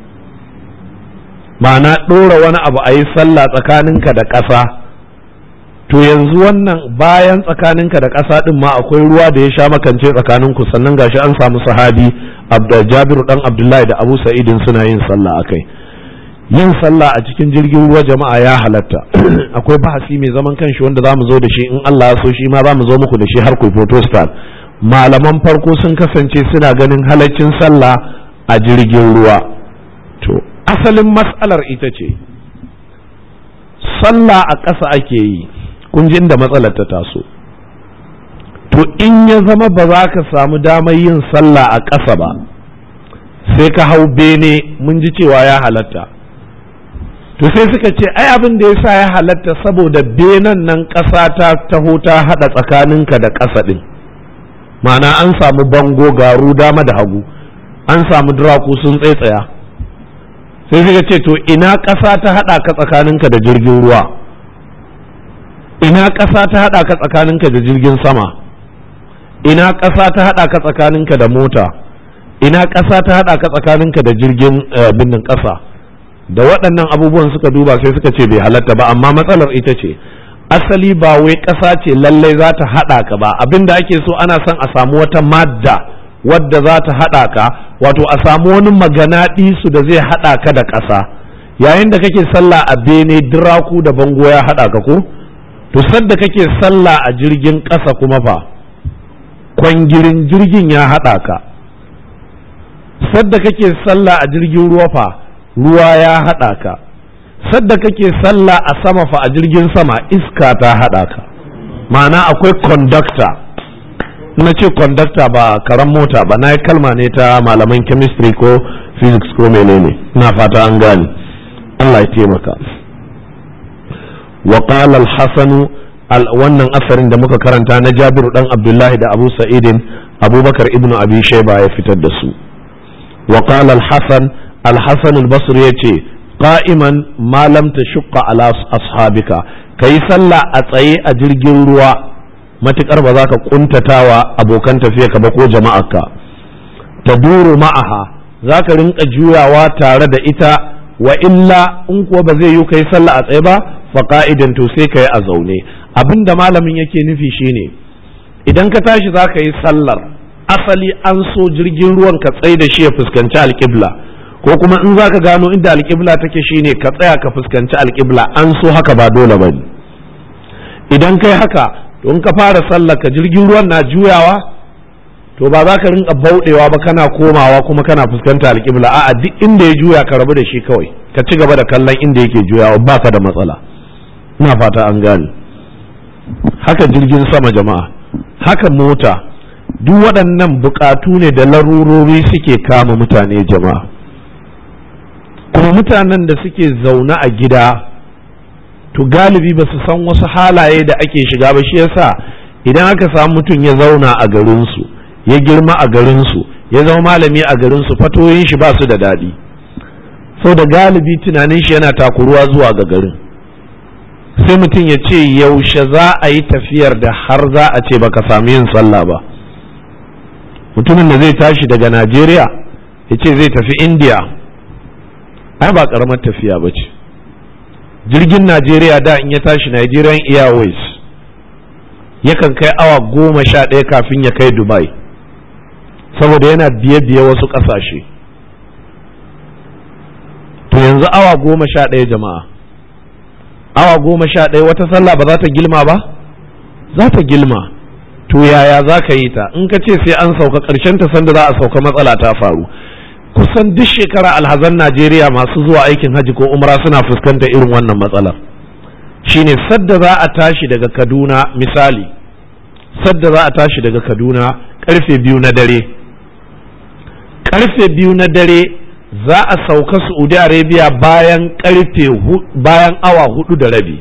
ma'ana ɗora wani abu a yi sallah tsakaninka da ƙasa to yanzu wannan bayan tsakaninka da ƙasa ɗin ma akwai ruwa da ya sha makance tsakaninku sannan gashi an samu sahabi Jabiru dan Abdullahi da Abu Sa'idin suna yin sallah akai yin sallah a cikin jirgin ruwa jama'a ya halatta akwai bahasi mai zaman kanshi wanda za mu zo da shi in Allah ya so shi ma za mu zo muku da shi har ku photostat malaman farko sun kasance suna ganin halaccin sallah a jirgin ruwa to asalin mas'alar ita ce sallah a ƙasa ake yi kun ji inda matsalar ta taso to in ya zama ba za ka samu damar yin sallah a ƙasa ba sai ka hau bene mun ji cewa ya halatta to sai suka ce ai abin da yasa ya halatta saboda benan nan ƙasa ta taho ta haɗa tsakaninka da ƙasa ɗin ma'ana an samu bango garu dama da hagu an samu duraku sun tsaitsaya sai suka ce to ina ƙasa ta haɗa ka tsakaninka da jirgin ruwa ina ƙasa ta haɗa ka tsakaninka da jirgin sama ina ƙasa ta haɗa ka tsakaninka da mota ina ƙasa ta haɗa ka tsakaninka da jirgin binnin ƙasa da waɗannan abubuwan suka duba sai suka ce bai halatta ba amma matsalar ita ce asali ba wai ƙasa ce lallai za ta haɗa ka ba abinda ake so ana son a samu wata madda wadda za ta haɗa ka wato a samu wani magana su da zai haɗa ka da ƙasa yayin da kake sallah a bene diraku da bango ya haɗa ka ko to sadda kake sallah a jirgin ƙasa kuma fa kwangirin jirgin ya haɗa ka sadda kake sallah a jirgin ruwa fa ruwa ya haɗa ka sadda kake sallah a sama fa a jirgin sama iska ta haɗa ka ma'ana akwai conductor na ce conductor ba karan mota ba na yi kalma ne ta malaman chemistry ko physics ko menene na fata an gane Allah ya taimaka wa qala al-hasan wannan asarin da muka karanta na Jabiru dan Abdullahi da Abu Sa'idin Abubakar ibn Abi Shayba ya fitar da su wa qala al-hasan al-hasan al-basri yace qa'iman ma lam tashqa ala ashabika kai sallah a tsaye a jirgin ruwa matukar ba za ka kuntatawa abokan tafiya ka ba ko jama'arka ta duru ma'aha za ka rinka juyawa tare da ita wa illa in kuwa ba zai yi kai sallah a tsaye ba fa ka'idan to sai ka yi a zaune abinda malamin yake nufi shine idan ka tashi za ka yi sallar asali an so jirgin ruwan ka tsaye da shi ya fuskanci alƙibla ko kuma in za ka gano inda alƙibla take shine ka tsaya ka fuskanci alƙibla an so haka ba dole ba idan kai haka to in ka fara sallar ka jirgin ruwan na juyawa to ba za ka rinka bauɗewa ba kana komawa kuma kana fuskanta alƙibla a'a duk inda ya juya ka rabu da shi kawai ka ci gaba da kallon inda yake juyawa ba ka da matsala ina fata an gane haka jirgin sama jama'a haka mota duk waɗannan buƙatu ne da larurori suke kama mutane jama'a kuma mutanen da suke zaune a gida to galibi ba su san wasu halaye da ake shiga ba shi yasa idan aka samu mutum ya zauna a garinsu ya girma a garinsu ya zama malami a garinsu fatoyin shi ba su da daɗi sau da galibi tunanin shi yana takuruwa zuwa ga garin sai mutum ya ce yaushe za a yi tafiyar da har za a ce baka sami yin sallah ba mutumin da zai tashi daga najeriya ya ce zai tafi indiya ai ba karamar tafiya ba ce jirgin najeriya da in ya tashi nigerian airways yakan kai awa goma sha ɗaya kafin ya kai dubai saboda yana biye-biye wasu ƙasashe to yanzu awa goma sha ɗaya jama'a awa goma sha ɗaya wata sallah ba za ta gilma ba za ta gilma to yaya za ka yi ta in ka ce sai an sauka ƙarshen ta sanda za a sauka matsala ta faru kusan duk shekara alhazan najeriya masu zuwa aikin hajji ko umra suna fuskantar irin wannan matsalar shine sadda za a tashi daga kaduna misali sadda za a tashi daga kaduna karfe biyu na dare karfe biyu na dare za a sauka saudi arabia bayan karfe bayan awa hudu da rabi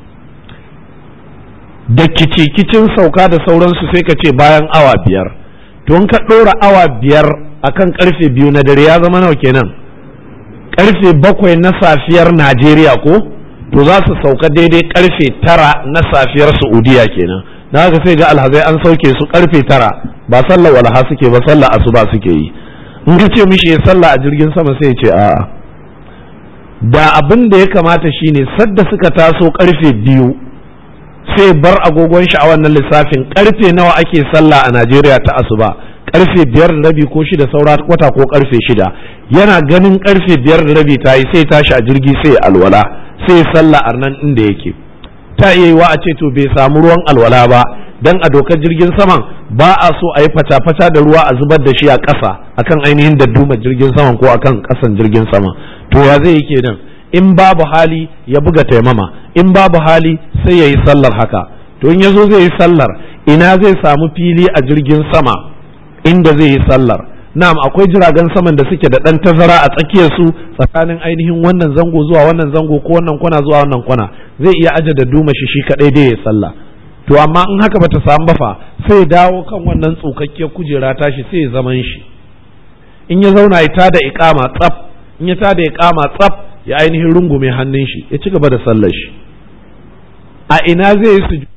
da kicikicin sauka da sauransu sai ka ce bayan awa biyar to ka ɗora awa biyar akan karfe biyu na dare ya zama nawa kenan karfe bakwai na safiyar najeriya ko to za su sauka daidai karfe tara na safiyar saudiya kenan na haka sai ga alhazai an sauke su karfe tara ba sallar walha suke ba sallar asuba suke yi in ka ce mishi ya sallah a jirgin sama sai ya ce a'a da abin da ya kamata shine sadda suka taso karfe biyu sai bar agogon shi a wannan lissafin karfe nawa ake sallah a najeriya ta asuba karfe biyar da rabi ko shida saura kwata ko karfe shida yana ganin karfe biyar da rabi ta yi sai tashi a jirgi sai alwala sai sallah a nan inda yake ta iya yiwa a ce to bai samu ruwan alwala ba dan a dokar jirgin saman ba a so a yi fata-fata da ruwa a zubar da shi a ƙasa akan ainihin da duma jirgin saman ko akan ƙasan jirgin sama to ya zai yi kenan in babu hali ya buga taimama in babu hali sai ya yi sallar haka to in ya zo zai yi sallar ina zai samu fili a jirgin sama inda zai yi sallar na'am akwai jiragen saman da suke da ɗan tazara a tsakiyar su tsakanin ainihin wannan zango zuwa wannan zango ko wannan kwana zuwa wannan kwana zai iya aje da duma shi shi kadai dai ya sallah to amma in haka bata samu ba fa sai ya dawo kan wannan tsukakkiyar kujera tashi sai ya zaman shi in ya zauna ya tada iqama tsaf in ya tada iqama tsaf ya ainihin rungume hannun shi ya ci gaba da sallar shi a ina zai yi